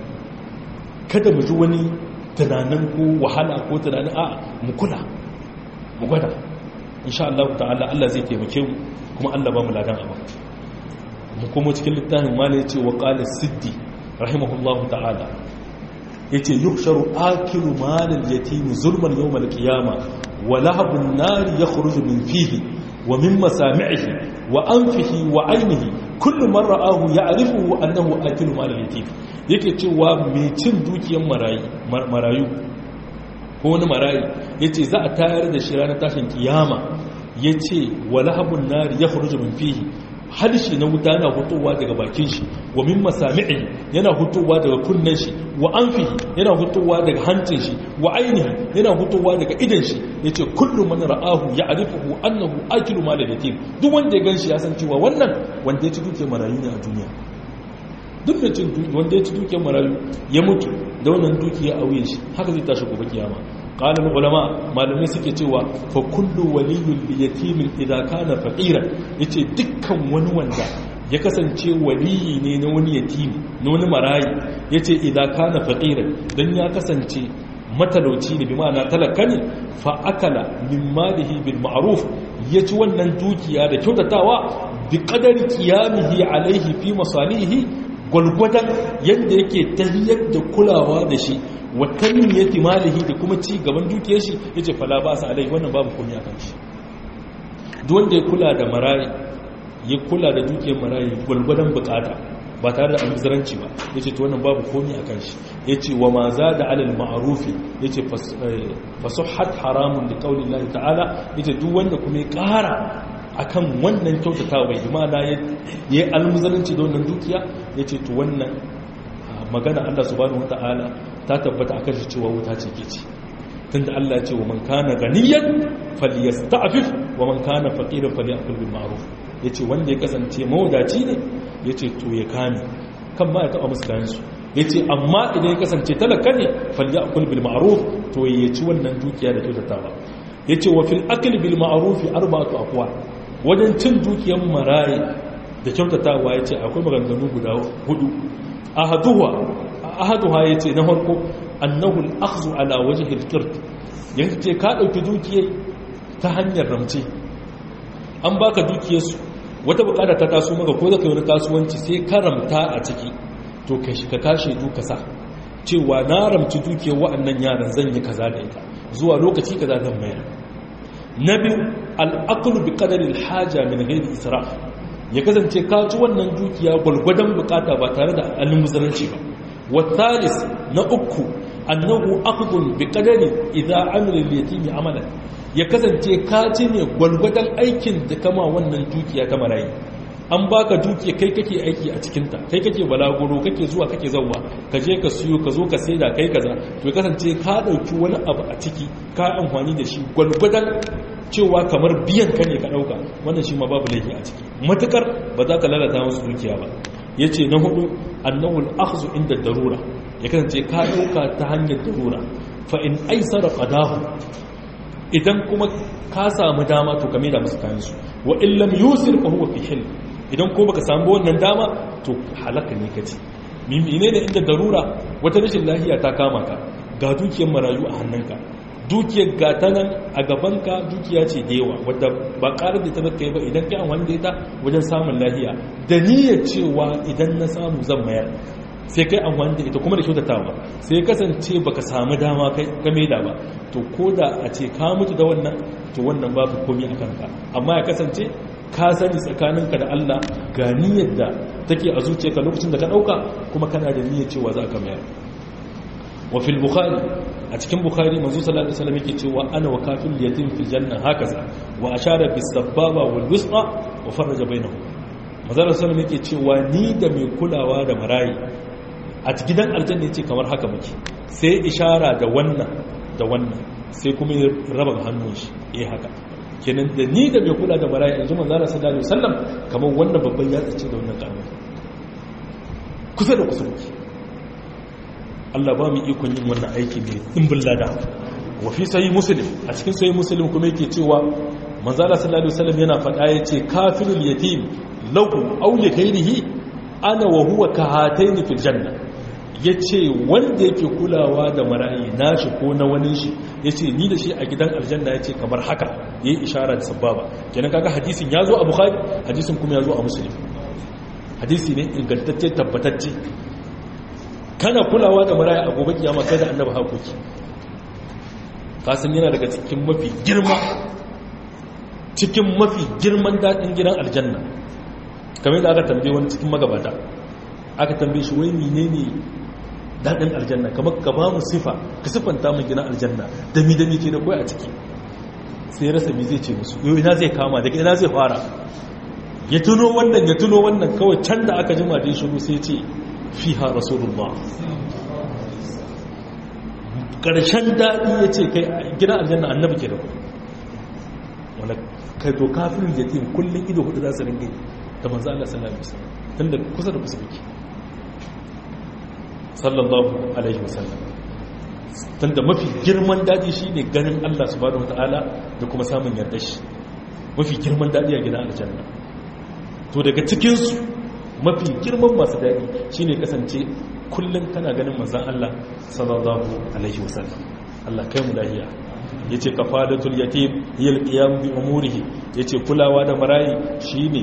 A: kada mu ji wani tunanin ko wahala ko tunanin a mu kula mu gwada insha Allah ta'ala Allah zai taimake mu kuma Allah ba mu ladan abu mu kuma cikin littafin ma ne ce wa qala siddi rahimahullahu ta'ala yace yuhsharu akilu malal yatim zulman yawm al-qiyamah wa lahabun nar yakhruju min fihi ومن مسامعه وأنفه وعينه كل من رآه يعرفه أنه أكل مال اليتيم yake cewa mai cin dukiyar marayu ko wani marayu ya ce za a tayar da shi ranar tashin kiyama ya ce walahabun nari ya faru min fihi harshe na wuta yana hutowa daga bakin shi wa min masami'i yana hutowa daga kunnen shi wa anfihi yana hutowa daga hancin shi wa ainihi yana hutowa daga idan shi yace kullu man ra'ahu ya'rifuhu annahu akilu mal yatim duk wanda ya ganshi ya san cewa wannan wanda ya ci duke marayu ne a duniya duk da cin wanda ya ci duke marayu ya mutu da wannan dukiya a wuyan shi haka zai tashi gobe kiyama qala ulama malamai suke cewa fa kullu waliyyun li yatimin idza kana faqiran yace dukkan wani wanda ya kasance waliyi ne na wani yatimi na wani marayi yace idza kana faqiran dan ya kasance matalauci ne bi ma'ana talaka ne fa akala min malihi bil ma'ruf ya ci wannan dukiya da kyautatawa bi qadari qiyamihi alaihi fi masalihi gwalgwadon yadda yake tahiyar da kulawa da shi wa tanmiyati malihi da kuma ci gaban dukiyar shi yace fala ba sa alaihi wannan babu komai akan shi duk wanda ya kula da marayi ya kula da dukiyar marayi gwalgwadon bukata ba tare da almuzaranci ba ya ce to wannan babu komi a kan shi ya ce wa ma za da alal ma'arufi ya ce fasuhat haramun da ƙaunin lahi ta'ala ya ce duk wanda kuma ya ƙara a kan wannan kyautatawa imana ya yi almuzaranci da wannan dukiya ya ce to wannan magana allah subhanahu wa ta'ala ta tabbata a kan shi cewa wuta ce ke ci tunda Allah ya ce wa man kana ganiyan falyasta'fif wa man kana faqiran falyakul bil ma'ruf yace wanda ya kasance mawadaci ne yace to ya kame kan ma ya taba musu kayan su yace amma idan ya kasance talaka ne falyakul bil ma'ruf to ya ci wannan dukiya da kyautatawa yace wa fil akli bil ma'ruf arba'atu aqwa wajen cin dukiyar maraye da kyautatawa yace akwai maganganu guda hudu ahaduha ahaduha yace na farko annahu al-akhdhu ala wajhi al-qirt yace ka dauki dukiyar ta hanyar ramce an baka dukiyar su wata bukata ta taso maka ko zaka yi wani kasuwanci sai ka ramta a ciki to ka shi ka kashe duka sa cewa na ramci dukiyar wa'annan yaran zan yi kaza da ita zuwa lokaci kaza zan mayar na biyu al-aqlu bi qadari al-haja min ghairi israf ya kasance ka ci wannan dukiya gwalgwadon bukata ba tare da almuzanci ba والثالث نأكو أنه أخذ بقدر إذا عمل اليتيم عملا ya kasance ka ci ne gwalgwadon aikin da kama wannan dukiya ta marayi an baka dukiya kai kake aiki a cikinta kai kake balaguro kake zuwa kake zauwa ka je ka siyo ka zo ka saida kai kaza to ya kasance ka dauki wani abu a ciki ka amfani da shi gwalgwadon cewa kamar biyan ka ne ka dauka wannan shi ma babu laifi a ciki matukar ba za ka lalata musu dukiya ba ya ce na hudu annahul akhzu inda darura ya kasance ka dauka ta hanyar darura fa in aisara qadahu idan kuma ka samu dama to kame da musu kayan su wa in lam yusir fa huwa fi hil idan ko baka samu wannan dama to halaka ne kace mimine ne inda darura wata rashin lafiya ta kama ka ga dukiyar marayu a hannunka dukiyar gata nan a gabanka dukiya ce da yawa wadda ba ƙarar da ta zaka yi ba idan kai amfani da ita wajen samun lahiya da niyyar cewa idan na samu zan mayar sai kai amfani da ita kuma da kyautatawa sai kasance baka samu dama kai ka maida ba to ko da a ce ka mutu da wannan to wannan babu komi a kanka amma ya kasance ka sani tsakaninka da Allah ga niyyar da take a zuciyarka lokacin da ka dauka kuma kana da niyyar cewa za ka mayar wa fil bukhari a cikin bukhari manzo sallallahu alaihi wasallam yake cewa ana wa kafil yatim fil janna hakaza wa ashara bis sababa wal wusqa wa faraja bainahum manzo sallallahu alaihi wasallam yake cewa ni da mai kulawa da marayi a gidan aljanna yace kamar haka muke sai ishara da wannan da wannan sai kuma ya raba hannun shi eh haka kenan da ni da mai kula da marayi yanzu manzo sallallahu alaihi wasallam kamar wannan babban yatsa ce da wannan karamin kusa da kusa muke Allah ba mu ikon yin wannan aiki ne dimbin lada wa fi sahih muslim a cikin sahih muslim kuma yake cewa manzo Allah sallallahu alaihi wasallam yana faɗa yace kafirul yatim lahu aw li ghayrihi ana wa huwa kahatayn fil janna yace wanda yake kulawa da marayi nashi ko na wani shi yace ni da shi a gidan aljanna yace kamar haka yayi ishara da sababa kenan kaga hadisin yazo a bukhari hadisin kuma yazo a muslim hadisi ne ingantacce tabbatacce kana kulawa da maraya a gobe kiyama kai da annabi hakoki kasan yana daga cikin mafi girma cikin mafi girman daɗin gidan aljanna kamar da aka tambaye wani cikin magabata aka tambaye shi wai menene daɗin aljanna kamar ka ba mu sifa ka siffanta mu gidan aljanna da mi da mi ke da koyi a ciki sai rasa mi zai ce musu yau ina zai kama daga ina zai fara ya tuno wannan ya tuno wannan kawai can da aka jima da ya shiru sai ce fiha rasulullah ƙarshen daɗi ya ce kai gina aljanna annabi ke da ku wanda kai to kafin yatim kullum ido hudu za su ringe da manzo Allah sallallahu alaihi wasallam tunda kusa da kusa muke sallallahu alaihi wasallam tunda mafi girman daɗi shine ganin Allah subhanahu wataala da kuma samun yarda shi mafi girman daɗi a gidan aljanna to daga cikin su mafi girman masu daɗi shine kasance kullum kana ganin manzan Allah sallallahu alaihi wasallam Allah kai mu lahiya yace kafadatul yatim hiya alqiyam bi umurihi yace kulawa da marayi shine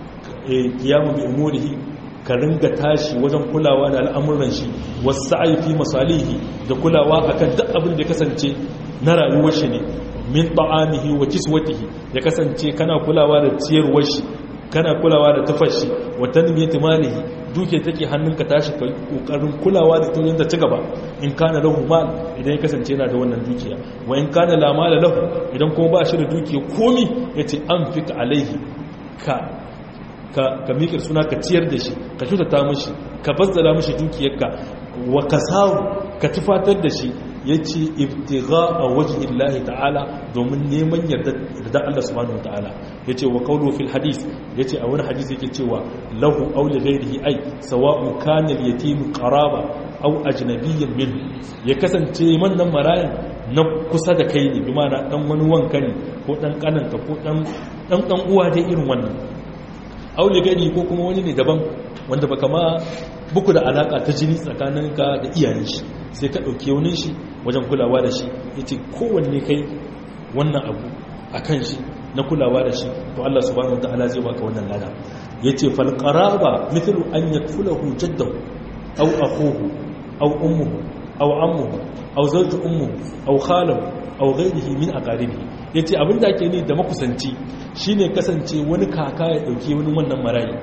A: qiyam bi umurihi ka ringa tashi wajen kulawa da al'amuran shi wasa'i fi masalihi da kulawa akan duk abin da ya kasance na rayuwar shi ne min ta'amihi wa kiswatihi ya kasance kana kulawa da ciyarwar shi kana kulawa da tufar shi wa tanmiyati malihi duke take hannunka tashi ka kokarin kulawa da tunin ta cigaba in kana lahu mal idan ya kasance yana da wannan dukiya wa in kana la mala lahu idan kuma ba shi da dukiya komi yace anfik alaihi ka ka ka mikir suna ka ciyar da shi ka kyautata mishi ka bazzala mishi dukiyarka wa kasawu ka tufatar da shi ya ce ibtiga a wajen illahi ta'ala domin neman yarda Allah subhanahu ta'ala ya ce wa kawo fil hadis ya ce a wani hadis yake cewa lahu aule gairihi ai sawa'un kanil yatimu qaraba au ajnabiyyan min ya kasance wannan marayan na kusa da kai ne bi mana dan wani wanka ne ko dan kananka ko dan dan dan uwa dai irin wannan aule gairi ko kuma wani ne daban wanda baka ma buku da alaka ta jini tsakaninka da iyayen shi sai ka ɗauki wani shi wajen kulawa da shi ya ce kowanne kai wannan abu a kan shi na kulawa da shi to Allah subhanahu ta'ala zai baka wannan lada ya ce falƙaraba mithlu an ya fulahu jaddahu au akhuhu au ummuhu au ammuhu au zawju ummuhu au khalahu au ghairihi min aqaribihi yace abinda ake ni da makusanci shine kasance wani kaka ya dauke wani wannan marayi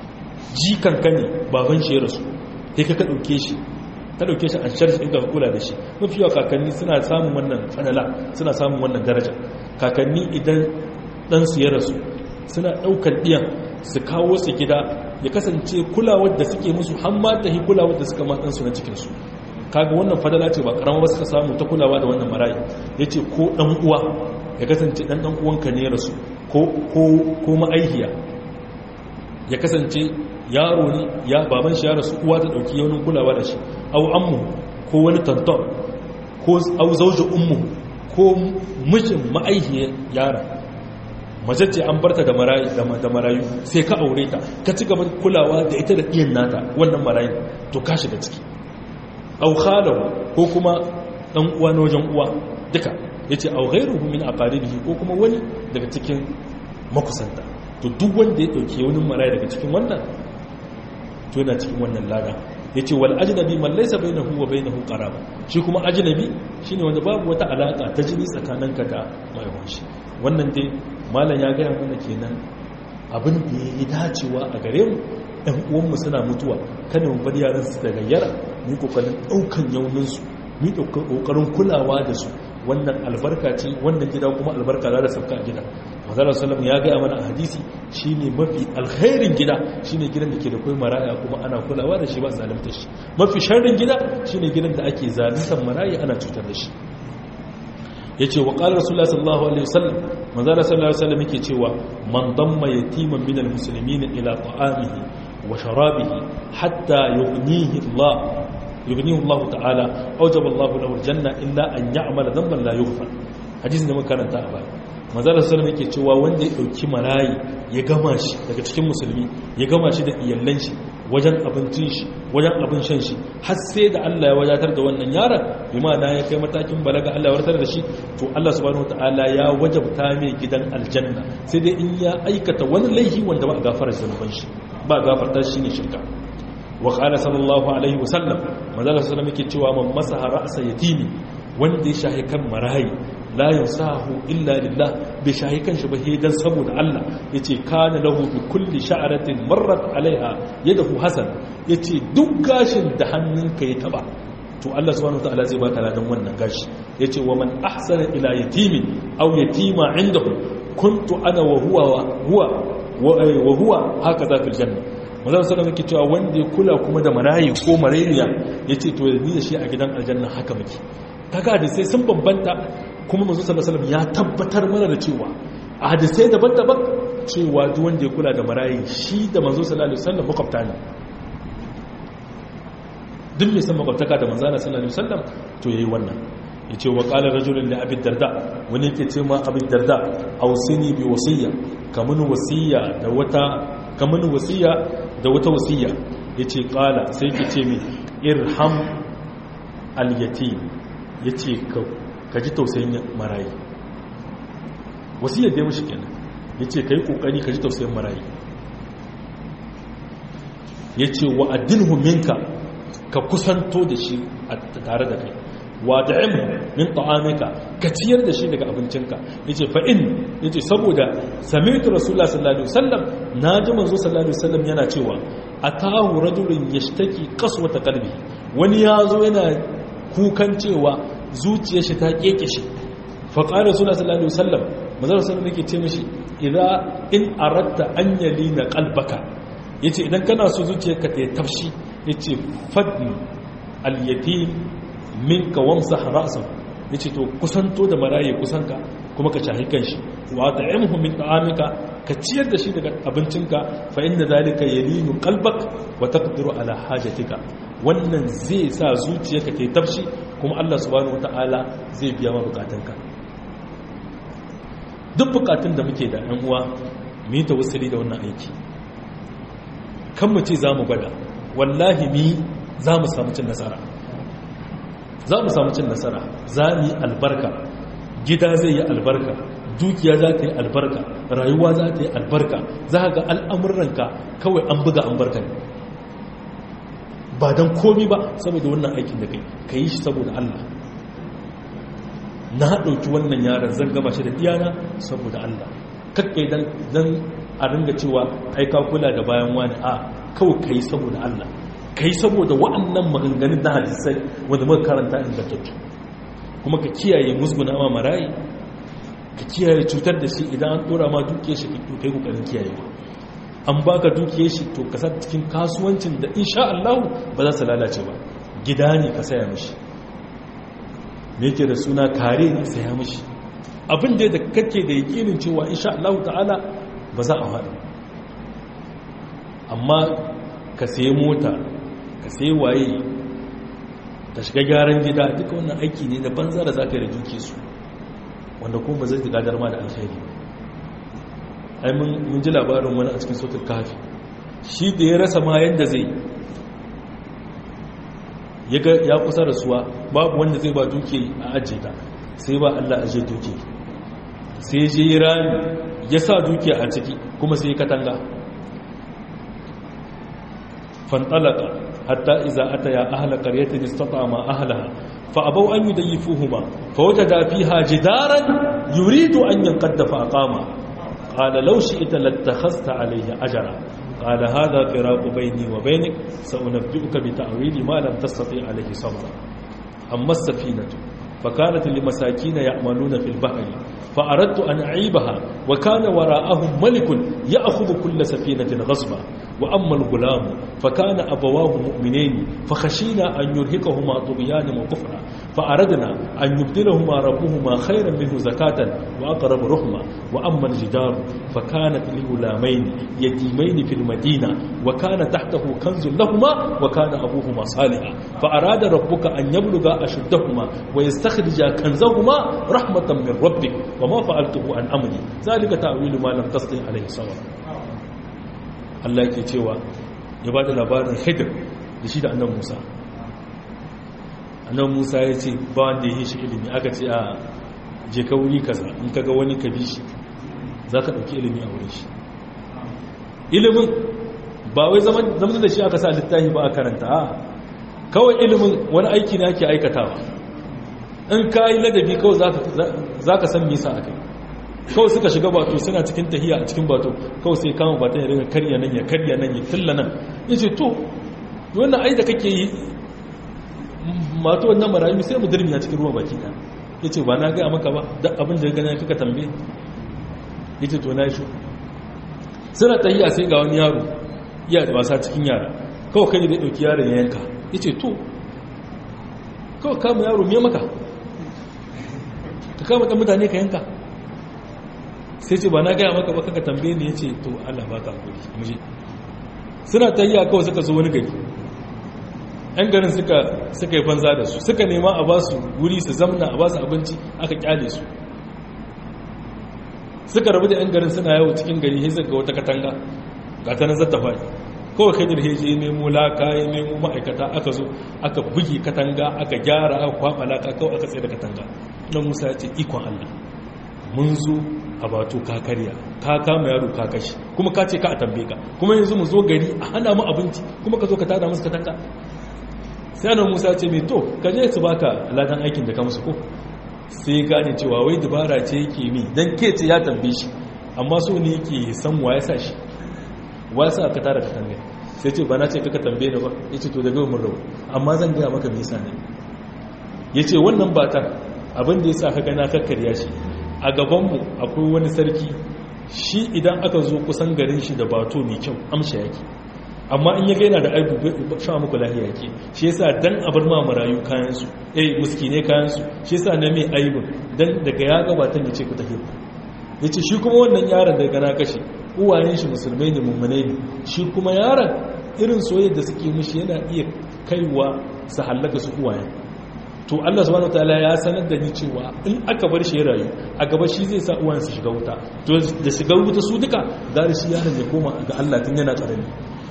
A: jikan ka ne baban shi ya rasu sai ka ka dauke shi ka dauke shi a sharshi ɗin ka kula da shi mafi yawa kakanni suna samun wannan fanala suna samun wannan daraja kakanni idan ɗansu ya rasu suna ɗaukar ɗiyan su kawo su gida ya kasance kulawar da suke musu hamma ta yi kulawar da suka matsansu na cikinsu kaga wannan fadala ce ba karama ba suka samu ta kulawa da wannan marayi ya ce ko ɗan uwa ya kasance ɗan ɗan uwanka ne ya rasu ko ma'aihiya ya kasance yaro ne ya baban shi ya rasu uwa ta dauki yaunin kulawa da shi au ammu ko wani tantan ko au zauji ummu ko mijin ma'aihiyar yara mace ce an barta da marayu da marayu sai ka aure ta ka ci gaba kulawa da ita da iyan nata wannan marayu to ka shiga ciki au khalahu ko kuma dan uwa na wajen uwa duka yace au ghairuhu min aqaribihi ko kuma wani daga cikin makusanta to duk wanda ya dauke wani marayu daga cikin wannan to yana cikin wannan lada ya ce wal ajnabi man laysa bainahu wa bainahu qaraba shi kuma ajnabi shine wanda babu wata alaka ta jini tsakaninka da mai shi wannan dai malam ya gaya mana kenan abin da ya yi dacewa a gare mu ɗan uwanmu suna mutuwa kada mu bar yaran su da gayyara mu kokarin ɗaukan yaunin su mu kokarin kulawa da su wannan albarka ce wannan gida kuma albarka za da sauka a gida mazala salam ya gaya mana a hadisi shine mafi alkhairin gida shine gidan da ke da kai maraya kuma ana kulawa da shi ba zalunta shi mafi sharrin gida shine gidan da ake zaluntar maraya ana cutar da shi yace wa qala rasulullahi sallallahu alaihi wasallam mazala sallallahu alaihi wasallam yake cewa man damma yatiman min almuslimin ila ta'amihi wa sharabihi hatta yughnihi Allah يغنيه الله تعالى أوجب الله له الجنة إلا أن يعمل ذنبا لا يغفر حديث da makaranta a baya manzala sallallahu yake cewa wanda ya dauki marayi ya gama shi daga cikin musulmi ya gama shi da iyallan shi wajen abincin shi wajen abin shan shi har sai da Allah ya wajatar da wannan yaron bi ma'ana ya kai matakin balaga Allah ya wartar da shi to Allah subhanahu wataala ya wajabta mai gidan aljanna sai dai in ya aikata wani laifi wanda ba a gafara zanuban shi ba gafarta shi ne shirka wa qala sallallahu alaihi wasallam manzala sallallahu yake cewa man masaha ra'sa yatimi wanda ya shahi kan marayi la yansahu illa lillah bai shahi kan shi ba dan saboda Allah yace kana lahu bi kulli sha'ratin marrat alaiha yadahu hasan yace duk gashin da hannunka ya taba to Allah subhanahu wataala zai baka ladan wannan gashi yace wa man ahsana ila yatimin aw yatima indahu kuntu ana wa huwa huwa wa huwa hakaza fil janna mazan sallam yake cewa wanda ya kula kuma da marayi ko marayniya yace to ni da shi a gidan aljanna haka muke kaga hadisai sun bambanta kuma manzo sallallahu alaihi ya tabbatar mana da cewa a hadisai daban-daban cewa duk wanda ya kula da marayi shi da manzo sallallahu alaihi wasallam makwabta ne duk mai san makwabtaka da manzo sallallahu alaihi wasallam to yayi wannan yace wa qala rajulun li abi darda wani yake ce ma abi darda ausini bi wasiya kamun wasiya da wata kamun wasiya da wata wasiya yace qala sai ki ce mi irham al yatim yace ka ka ji tausayin marayi wasiyar da ya mushi kenan ya ce ka yi ƙoƙari ka ji tausayin marayi ya ce wa addinhu minka ka kusanto da shi tare da kai wa da'imhu min ta'amika ka ciyar da shi daga abincinka yace fa in yace saboda sami'tu rasulullah sallallahu alaihi wasallam naji manzo sallallahu alaihi wasallam yana cewa atahu rajulun yashtaki qaswata qalbi wani yazo yana kukan cewa zuciyar shi ta keke shi fa qala rasulullah sallallahu alaihi wasallam manzo sallallahu alaihi yake ce mishi idza in aratta an yalina qalbaka yace idan kana so zuciyarka ta tafshi yace fadni al-yatim minka wamsa ra'san yace to kusanto da maraye kusanka kuma ka shahi kanshi wa ta'imhu min ta'amika ka ciyar da shi daga abincinka fa inda zalika yalinu qalbak wa taqdiru ala hajatika wannan zai sa zuciyarka ta tafshi kuma Allah subhanahu wataala zai biya ma bukatunka duk bukatun da muke da ɗan uwa mu yi tawassuli da wannan aiki kan mu ce za mu gwada wallahi mi za mu samu cin nasara za mu samu cin nasara za mu yi albarka gida zai yi albarka dukiya za ta yi albarka rayuwa za ta yi albarka za ga al'amuranka kawai an buga an barka ne ba don komi ba saboda wannan aikin da kai ka yi shi saboda Allah na ɗauki wannan yaran zan gama shi da iyana saboda Allah kakkai don a ringa cewa aika kula da bayan wani a kawai ka yi saboda Allah ka yi saboda wa'annan maganganun na hadisai wanda muka karanta ingantattu kuma ka kiyaye musguna ma marayi ka kiyaye cutar da shi idan an dora ma duke shi ka kai kokarin kiyaye an baka duke shi to ka sa cikin kasuwancin da insha Allah ba za su lalace ba gida ne ka saya mishi me yake da suna kare ne saya mishi abin da da kake da yakinin cewa insha Allah ta'ala ba za a faɗi amma ka sayi mota ka sai waye ta shiga gyaran gida duka wannan aiki ne na banza da za ka yi da duke su wanda kuma ba zai ji gadar ma da alkhairi ai mun ji labarin wani a cikin sautar kafi shi da ya rasa ma yadda zai ya kusa rasuwa babu wanda zai ba duke a ajiye ta sai ba allah ajiye duke sai je rami ya sa duke a ciki kuma sai katanga fantalaka حتى إذا أتيا أهل قرية استطعما أهلها فأبوا أن يديفوهما فوجدا فيها جدارا يريد أن ينقد فأقاما قال لو شئت لاتخذت عليه أجرا قال هذا فراق بيني وبينك سأنبئك بتأويل ما لم تستطيع عليه صبرا أما السفينة فكانت لمساكين يعملون في البحر فأردت أن أعيبها وكان وراءهم ملك يأخذ كل سفينة غصبا وأما الغلام فكان أبواه مؤمنين فخشينا أن يرهقهما طغيانا وكفرا فأردنا أن يبدلهما ربهما خيرا منه زكاة وأقرب رحمة وأما الجدار فكانت لغلامين يتيمين في المدينة وكان تحته كنز لهما وكان أبوهما صالحا فأراد ربك أن يبلغ أشدهما ويستخرج كنزهما رحمة من ربك وما فعلته عن أمري ذلك تأويل ما لم تستطع عليه صبرا Allah yake cewa ya ba da labarin Khidir da shi da annan Musa annan Musa ya ce ba wanda ya yi shi ilimi aka ce a je ka wuri kaza in kaga wani ka bi shi za ka ɗauki ilimi a wurin shi ilimin ba wai zaman da shi aka sa littafi ba a karanta a kawai ilimin wani aiki na ake aikatawa in ka yi ladabi kawai za ka san nisa a kai kawai suka shiga bato suna cikin tahiya a cikin bato kawai sai kama baton ya ringa karya nan ya karya nan ya tilla nan ya ce to wannan ai da kake yi mato wannan marayu sai mu dirmi a cikin ruwa baki ɗaya ya ce ba na gaya maka ba da abin da gana kaka tambaye ya ce to na shi suna tahiya sai ga wani yaro iya wasa cikin yara kawai kai da ɗauki yaron ya yanka ya ce to kawai kama yaro me maka ka kama ɗan mutane ka yanka sai ce ba na gaya maka ba kaka tambaye ne ya ce to allah ba ka hakuri muje suna tahiya kawai suka zo wani gari yan garin suka yi banza da su suka nema a ba su wuri su zamna a ba su abinci aka kyale su suka rabu da yan garin suna yawo cikin gari sai suka wata katanga ga ta nan zata faɗi kawai kadir heje ya nemo laka ya nemo ma'aikata aka zo aka bugi katanga aka gyara aka kwaba laka kawai aka tsaye da katanga nan musa ya ce ikon allah mun zo a bato ka karya ka kama yaro ka kashi kuma ka ce ka a tambaye ka kuma yanzu mu zo gari a hana mu abinci kuma ka zo ka tada musu katanga sai annabi musa ya ce mai to ka je su baka ladan aikin da ka musu ko sai gane cewa wai dubara ce yake mi dan ke ce ya tambaye shi amma so ne yake san wa ya sa shi wa ya sa ka tara katanga sai ce ba na ce kaka tambaye ni ba yace to daga mun rabu amma zan gaya maka me yasa ne yace wannan bata abin da yasa ka ga na kakkarya shi a gabanmu akwai wani sarki shi idan aka zo kusan garin shi da bato mai kyau amsha yake amma in ya gaina da aibu sha muku lahiya yake shi yasa dan abar ma marayu kayansu eh muskine kayansu shi yasa na mai aibu dan daga ya gabatan ya ce ku tafi ya ce shi kuma wannan yaron daga na kashe uwayen shi musulmai ne mummune ne shi kuma yaron irin soyayya da suke mishi yana iya kaiwa su hallaka su uwayen to Allah subhanahu wataala ya sanar da ni cewa in aka bar shi rayu a gaba shi zai sa uwan su shiga wuta to da shiga wuta su duka gari shi yaron ya koma ga Allah tun yana karami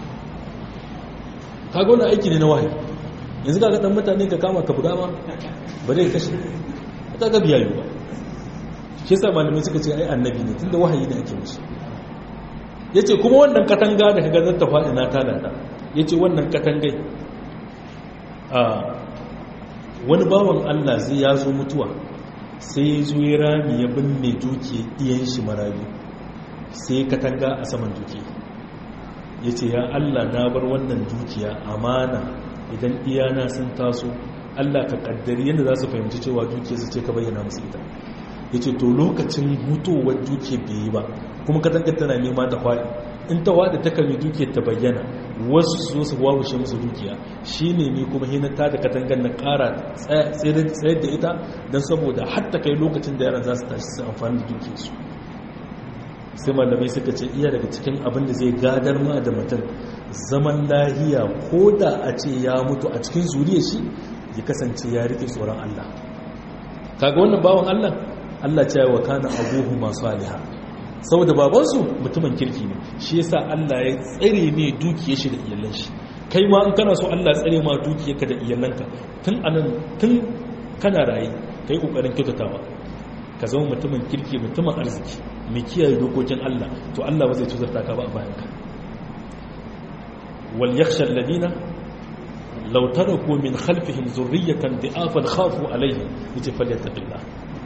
A: kaga wannan aiki ne na wahayi yanzu kaga dan mutane ka kama ka buga ma ba zai kashe ka ga biyayu ba shi yasa malamai suka ce ai annabi ne tunda wahayi da ake musu yace kuma wannan katanga da kaga zata faɗi na tada ta yace wannan katangai a wani bawan Allah zai ya zo mutuwa sai ya zo ya rami ya binne duki iyan shi marayu sai katanga a saman duki ya ce ya Allah na bar wannan dukiya amana idan iyana sun taso Allah ka kaddari yadda za su fahimci cewa dukiya su ce ka bayyana musu ita ya ce to lokacin hutowar dukiya bai yi ba kuma katanga tana nema ta kwaɗi in ta waɗa ta kame dukiyar ta bayyana wasu su zo su wawushe musu dukiya shi ne ni kuma hinata da katangar na ƙara tsayar da ita don saboda hatta kai lokacin da yaran za su tashi su amfani da dukiyarsu sai malamai suka ce iya daga cikin abin da zai gadar ma da mutum zaman lahiya ko da a ce ya mutu a cikin zuriya shi ya kasance ya rike tsoron Allah kaga wannan bawan Allah Allah ce wa kana abuhu masu aliha saboda babansu mutumin kirki ne shi yasa Allah ya tsare ne dukiyar shi da iyalan shi kai ma in kana so Allah tsare ma dukiyarka da iyalanka tun anan tun kana rayi kai kokarin kyautatawa ka zama mutumin kirki mutumin arziki mai kiyaye dokokin Allah to Allah ba zai tuzarta ka ba a bayan ka wal yakhsha alladina law taraku min khalfihim zurriyatan di'afan khafu alaihim yace falyattaqillah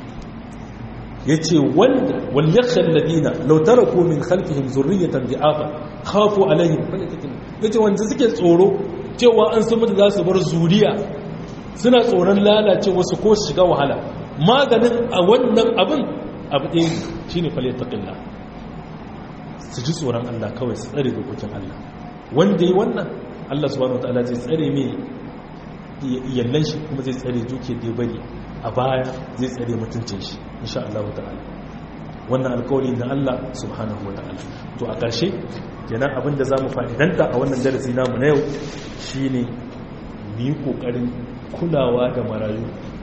A: yace wanda wal yakhsha alladina law taraku min khalfihim zurriyatan di'afan khafu alaihim falyattaqillah yace wanda suke tsoro cewa an san mutu za su bar zuriya suna tsoron lalace wasu ko shiga wahala maganin a wannan abin abu ɗaya shi ne falai taƙilla su ji tsoron Allah kawai su tsare dokokin Allah wanda yi wannan Allah subhanahu wa ta'ala zai tsare mai iyallan shi kuma zai tsare duke da bari a baya zai tsare mutuncin shi insha Allah wa ta'ala wannan alkawari na Allah subhanahu wa ta'ala to a ƙarshe kenan abin da za mu fa'idanta a wannan darasi namu na yau shine mu yi ƙoƙarin kulawa da marayu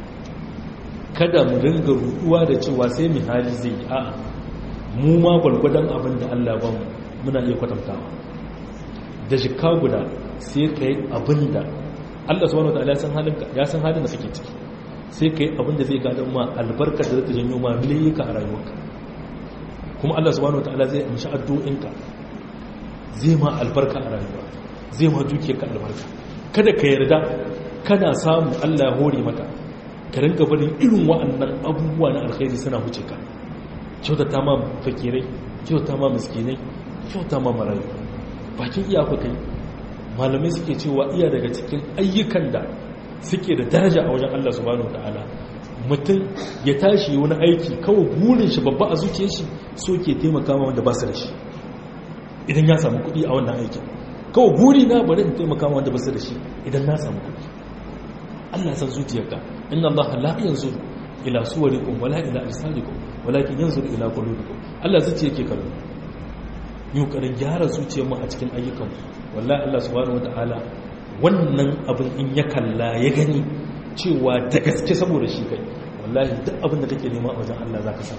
A: kada mu ringa ruɗuwa da cewa sai mu hali zai yi a'a mu ma gwargwadon abin da Allah ba mu muna iya kwatantawa da shika guda sai ka yi abin da Allah subhanahu wa ta'ala ya san halin da suke ciki sai ka yi abin da zai gadon ma albarka da zata janyo ma miliyyuka a rayuwarka kuma Allah subhanahu wa ta'ala zai amshi addu'inka zai ma albarka a rayuwa zai ma dukiyarka albarka kada ka yarda kana samu Allah ya hore maka ka rinka barin irin wa'annan abubuwa na alkhairi suna huce ka kyautata ma fakirai kyautata ma miskinai kyautata ma marayu bakin iyaka kai malamai suke cewa iya daga cikin ayyukan da suke da daraja a wajen Allah subhanahu wataala mutum ya tashi wani aiki kawai burin shi babba a zuciyar shi so ke taimaka ma wanda ba su da shi idan ya samu kuɗi a wannan aikin kawai buri na bari in taimaka ma wanda ba su da shi idan na samu kuɗi Allah san zuciyarka inna Allah la yanzuru ila suwarikum wala ila ajsadikum walakin yanzuru ila qulubikum Allah zuciya yake kallo yi kokarin gyara zuciyar mu a cikin ayyukan wallahi Allah subhanahu wataala wannan abin in ya kalla ya gani cewa da gaske saboda shi kai wallahi duk abin da kake nema a wajen Allah zaka samu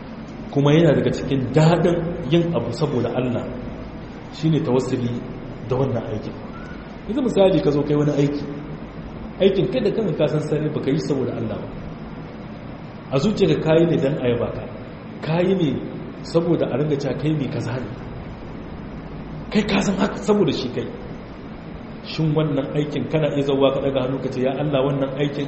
A: kuma yana daga cikin dadin yin abu saboda Allah shine tawassuli da da wannan aikin yanzu misali ka zo kai wani aiki aikin kai da kanka ka san sani baka yi saboda Allah ba a zuciya ka kayi ne dan ayaba ka kayi ne saboda a ringa cewa kai mai kaza ne kai ka san haka saboda shi kai shin wannan aikin kana iya zauwa ka daga hannu ka ce ya Allah wannan aikin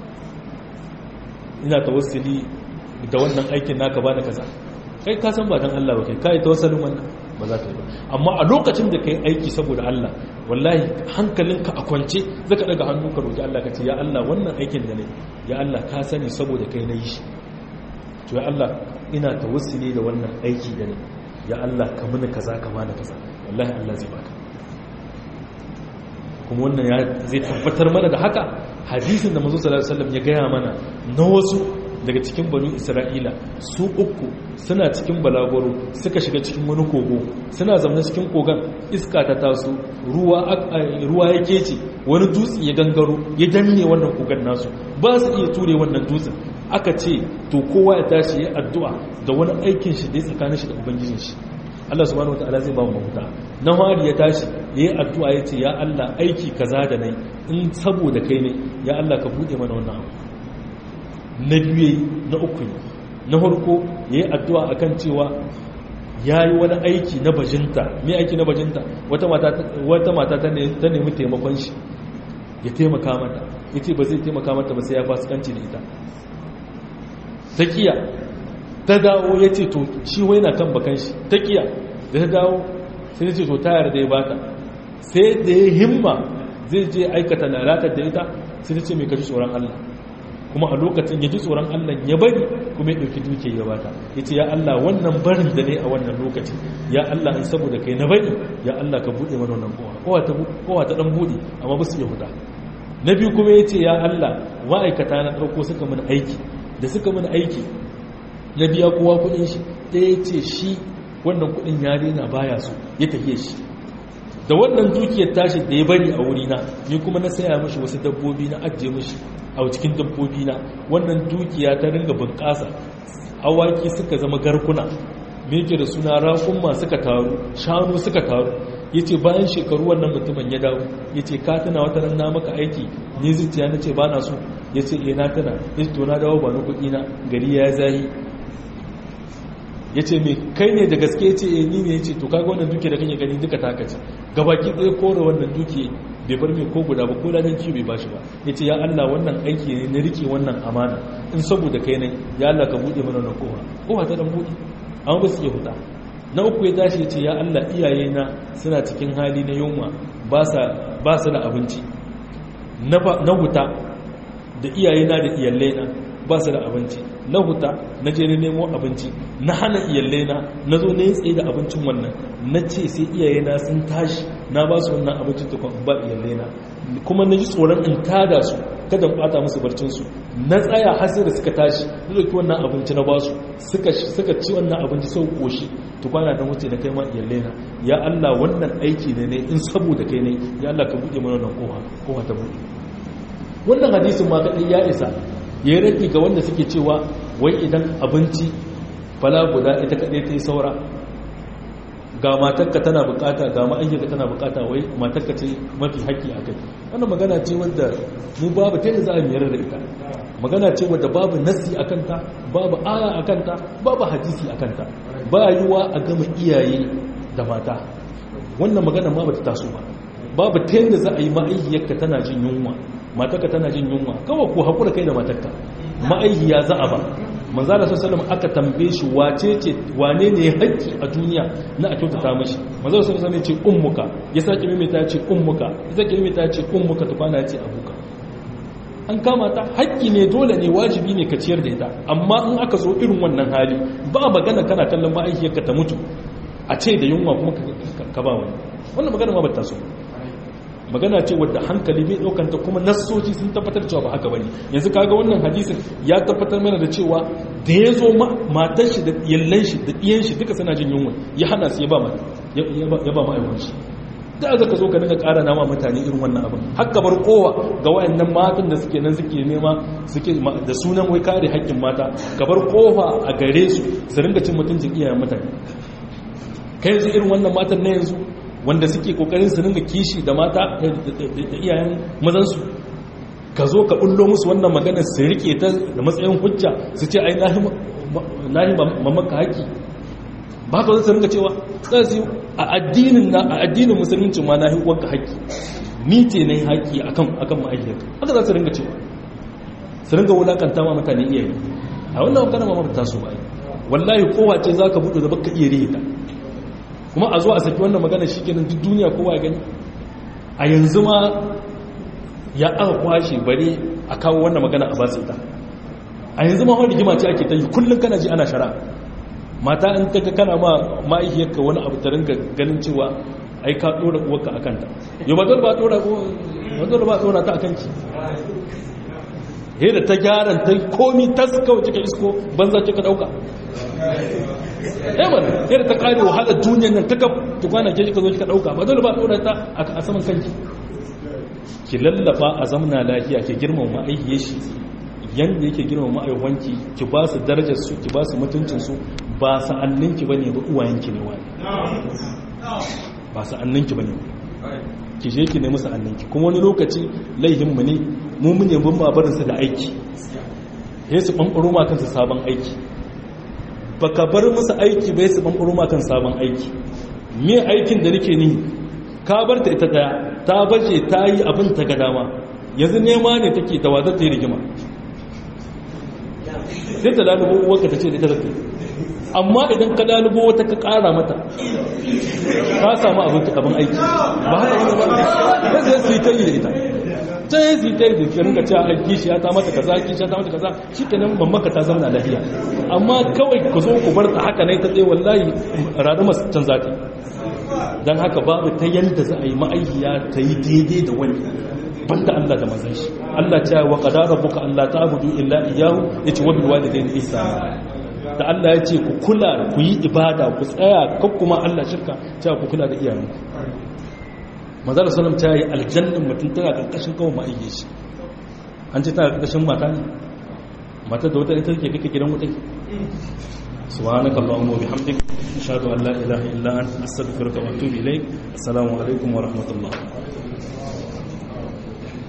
A: ina tawassuli da wannan aikin naka bani kaza kai ka san ba dan Allah ba kai kai tawassulin wannan ba za ka yi ba amma a lokacin da kai aiki saboda Allah wallahi hankalinka a kwance zaka daga hannu ka roki Allah ka ce ya Allah wannan aikin da ne ya Allah ka sani saboda kai na yi shi to ya Allah ina tawassuli da wannan aiki da ne ya Allah ka mini kaza ka bani kaza wallahi Allah zai baka kuma wannan ya zai tabbatar mana da haka hadisin da manzo sallallahu alaihi wasallam ya gaya mana na wasu daga cikin banu isra'ila su uku suna cikin balagoro suka shiga cikin wani kogo suna zaune cikin kogon iska ta taso ruwa ruwa ya kece wani dutse ya gangaro ya danne wannan kogon nasu ba su iya ture wannan dutsen aka ce to kowa ya tashi ya addu'a da wani aikin shi da ya tsakanin shi da ubangijin shi Allah subhanahu wataala zai ba mu mafuta na hari ya tashi yayi addu'a ya ce ya Allah aiki kaza da nayi in saboda kai ne ya Allah ka bude mana wannan abu na biyu na uku ne na farko ya yi addu'a a kan cewa ya yi wani aiki na bajinta mai aiki na bajinta wata mata ta nemi taimakon shi ya taimaka mata ya ce ba zai taimaka mata ba sai ya fasikanci da ita ta kiya ta dawo ya ce to shi wai na kan bakan shi ta kiya da ta dawo sai ce to tayar da ya bata sai da ya himma zai je aikata lalatar da ita sai ta ce mai kaji tsoron Allah kuma a lokacin ya ji tsoron Allah ya bari kuma ya ɗauki duke ya bata ya ce ya Allah wannan barin da ne a wannan lokaci ya Allah in saboda kai na bari ya Allah ka buɗe mana wannan kowa kowa ta ɗan buɗe amma ba su iya huta na biyu kuma ya ce ya Allah ma'aikata na ɗauko suka mana aiki da suka mana aiki na biya kowa kuɗin shi ɗaya ce shi wannan kuɗin ya daina baya so ya tafiye shi da wannan dukiyar tashi da ya bari a wurina ni kuma na saya mashi wasu dabbobi na ajiye mashi a cikin dabbobi na wannan dukiya ta ringa bunƙasa awaki suka zama garkuna me yake da suna raƙumma suka taru shanu suka taru yace bayan shekaru wannan mutumin ya dawo yace ka tana wata ran na maka aiki ni zuciya nace ba na so yace eh na tana yace to na dawo ba ni kuɗi na gari ya zahi yace me kai ne da gaske yace eh ni ne yace to kaga wannan duke da kake gani duka taka ce gabaki ɗaya kore wannan duke bai bar mai ko guda ba ko ladan ci bai bashi ba yace ya Allah wannan aiki ne na rike wannan amana in saboda kai ne ya Allah ka bude mana wannan kowa kowa ta dan bude amma ba su iya huta na uku ya tashi yace ya Allah iyaye na suna cikin hali na yunwa ba sa ba su da abinci na na huta da iyaye na da iyalai na ba su da abinci na huta na je na nemo abinci na hana iyalai na na zo na yi tsaye da abincin wannan na ce sai iyaye na sun tashi na ba su wannan abincin tukun ba iyalai na kuma na ji tsoron in tada su kada bata musu barcinsu na tsaya har sai da suka tashi na dauki wannan abinci na ba su suka ci wannan abinci sau koshi tukwana don wuce na kai ma iyalai na ya Allah wannan aiki ne ne in saboda kai ne ya Allah ka buɗe mana wannan kowa kowa ta buɗe wannan hadisin ma kaɗai ya isa ya rage ga wanda suke cewa wai idan abinci fala guda ita kaɗai ta yi saura ga matakka tana bukata ga ma'ayyaka tana bukata wai matakka ce mafi haƙƙi a kai wannan magana ce wadda mu babu ta za a miyar da ita magana ce wadda babu nasi a kanta babu aya a kanta babu hadisi a kanta ba yiwa a gama iyaye da mata wannan magana ma bata taso ba babu ta yadda za a yi ma'ayyaka tana jin yunwa matarka tana jin yunwa kawai ku haƙura kai da matarka ma'aihiya za a ba manzala sallallahu aka tambaye shi wace ce wane ne haƙƙi a duniya na a kyautata mashi manzala sallallahu alaihi ce ummuka ya sake maimaita ya ce ummuka ya sake maimaita ya ce ummuka ta kwana ya ce abuka an kama ta haƙƙi ne dole ne wajibi ne ka ciyar da ita amma in aka zo irin wannan hali ba magana kana kallon ma'aikiyarka ta mutu a ce da yunwa kuma ka ba wani wannan magana ma ba ta so magana ce wadda hankali bai daukanta kuma nassoci sun tabbatar cewa ba haka bane yanzu kaga wannan hadisin ya tabbatar mana da cewa da ya zo matar shi da yallan shi da diyan shi duka suna jin yunwa ya hana su ya ba ya ba ma'aikun shi da za ka zo ka dinga ƙara nama mutane irin wannan abin haka bar kowa ga wayannan matan da suke nan suke nema suke da sunan wai kare haƙƙin mata ka bar kofa a gare su su ringa cin mutuncin iyayen mutane kai yanzu irin wannan matan na yanzu wanda suke kokarin su ringa kishi da mata da iyayen mazansu ka zo ka bullo musu wannan magana su rike ta da matsayin hujja su ce ai nahi mamaka haƙi ba ka zai ringa cewa sai a addinin na a addinin musulunci ma nahi wanka haƙi ni ce na yi haƙi akan akan ma'aikata haka za su ringa cewa su ringa wulakanta ma mutane iyaye a wannan magana ma mafita su ba wallahi kowa ce za ka buɗe da baka iya rihita kuma a zo a saki wannan magana shi kenan duk duniya kowa ya gani a yanzu ma ya aka kwashe bare a kawo wannan magana a basu ita a yanzu ma wani rigima ce ake ta yi kullum kana ji ana shara mata in ta kana ma ma'aikiyarka wani abu ta ringa ganin cewa ai ka ɗora uwarka a kanta yau ba dole ba ɗora ba dole ba ɗora ta a kanki he da ta gyaran ta komi ta kawai cika isko banza cika ɗauka yaman he da ta ƙare wahalar duniyar nan ta tukwana ke ka zo kika ɗauka ba dole ba ɗora ta a saman kanki ki lallaba a zamna lafiya ki girmama aihiyar shi yanda yake girmama aihuwanki ki ba su darajar su ki ba su mutuncin su ba sa'anninki bane ba uwayenki ne wani ba sa'anninki bane ki je ki nemi sa'anninki kuma wani lokaci laihin mu ne mu mun ne mun babarin su da aiki sai su bambaro ma kansu sabon aiki baka bar musu aiki bai su bambaro ma kan sabon aiki me aikin da nake ni ka bar ta ita daya ta baje ta yi abin ta ga dama yanzu nema ne take da wadar ta yi rigima sai ta lalubo uwarka ta ce da ita da amma idan ka lalubo wata ka kara mata ka samu abin aiki ba haka wani ba zai su yi ta yi da ita ta yi su yi ta yi da ringa cewa aiki shi ya ta mata kaza ki shi ta mata kaza shi kenan mamaka ta zama lafiya amma kawai ku zo ku bar ta haka ne ta tsaye wallahi rarrama can zata don haka babu ta yadda za a yi ma'aikiya ta yi daidai da wani banda Allah da mazan shi Allah ce wa qadara rabbuka alla ta'budu illa iyyahu yace wa bil walidayni ihsana da Allah ya ce ku kula ku yi ibada ku tsaya kan kuma Allah shirka cewa ku kula da iyayenku manzara sallam ta yi aljannin mutum tana karkashin kawai ma'aikiya shi an ce tana karkashin mata ne mata da wata ita ke kake gidan wutai سبحانك اللهم وبحمدك أشهد أن لا إله إلا أنت أستغفرك وأتوب إليك السلام عليكم ورحمة الله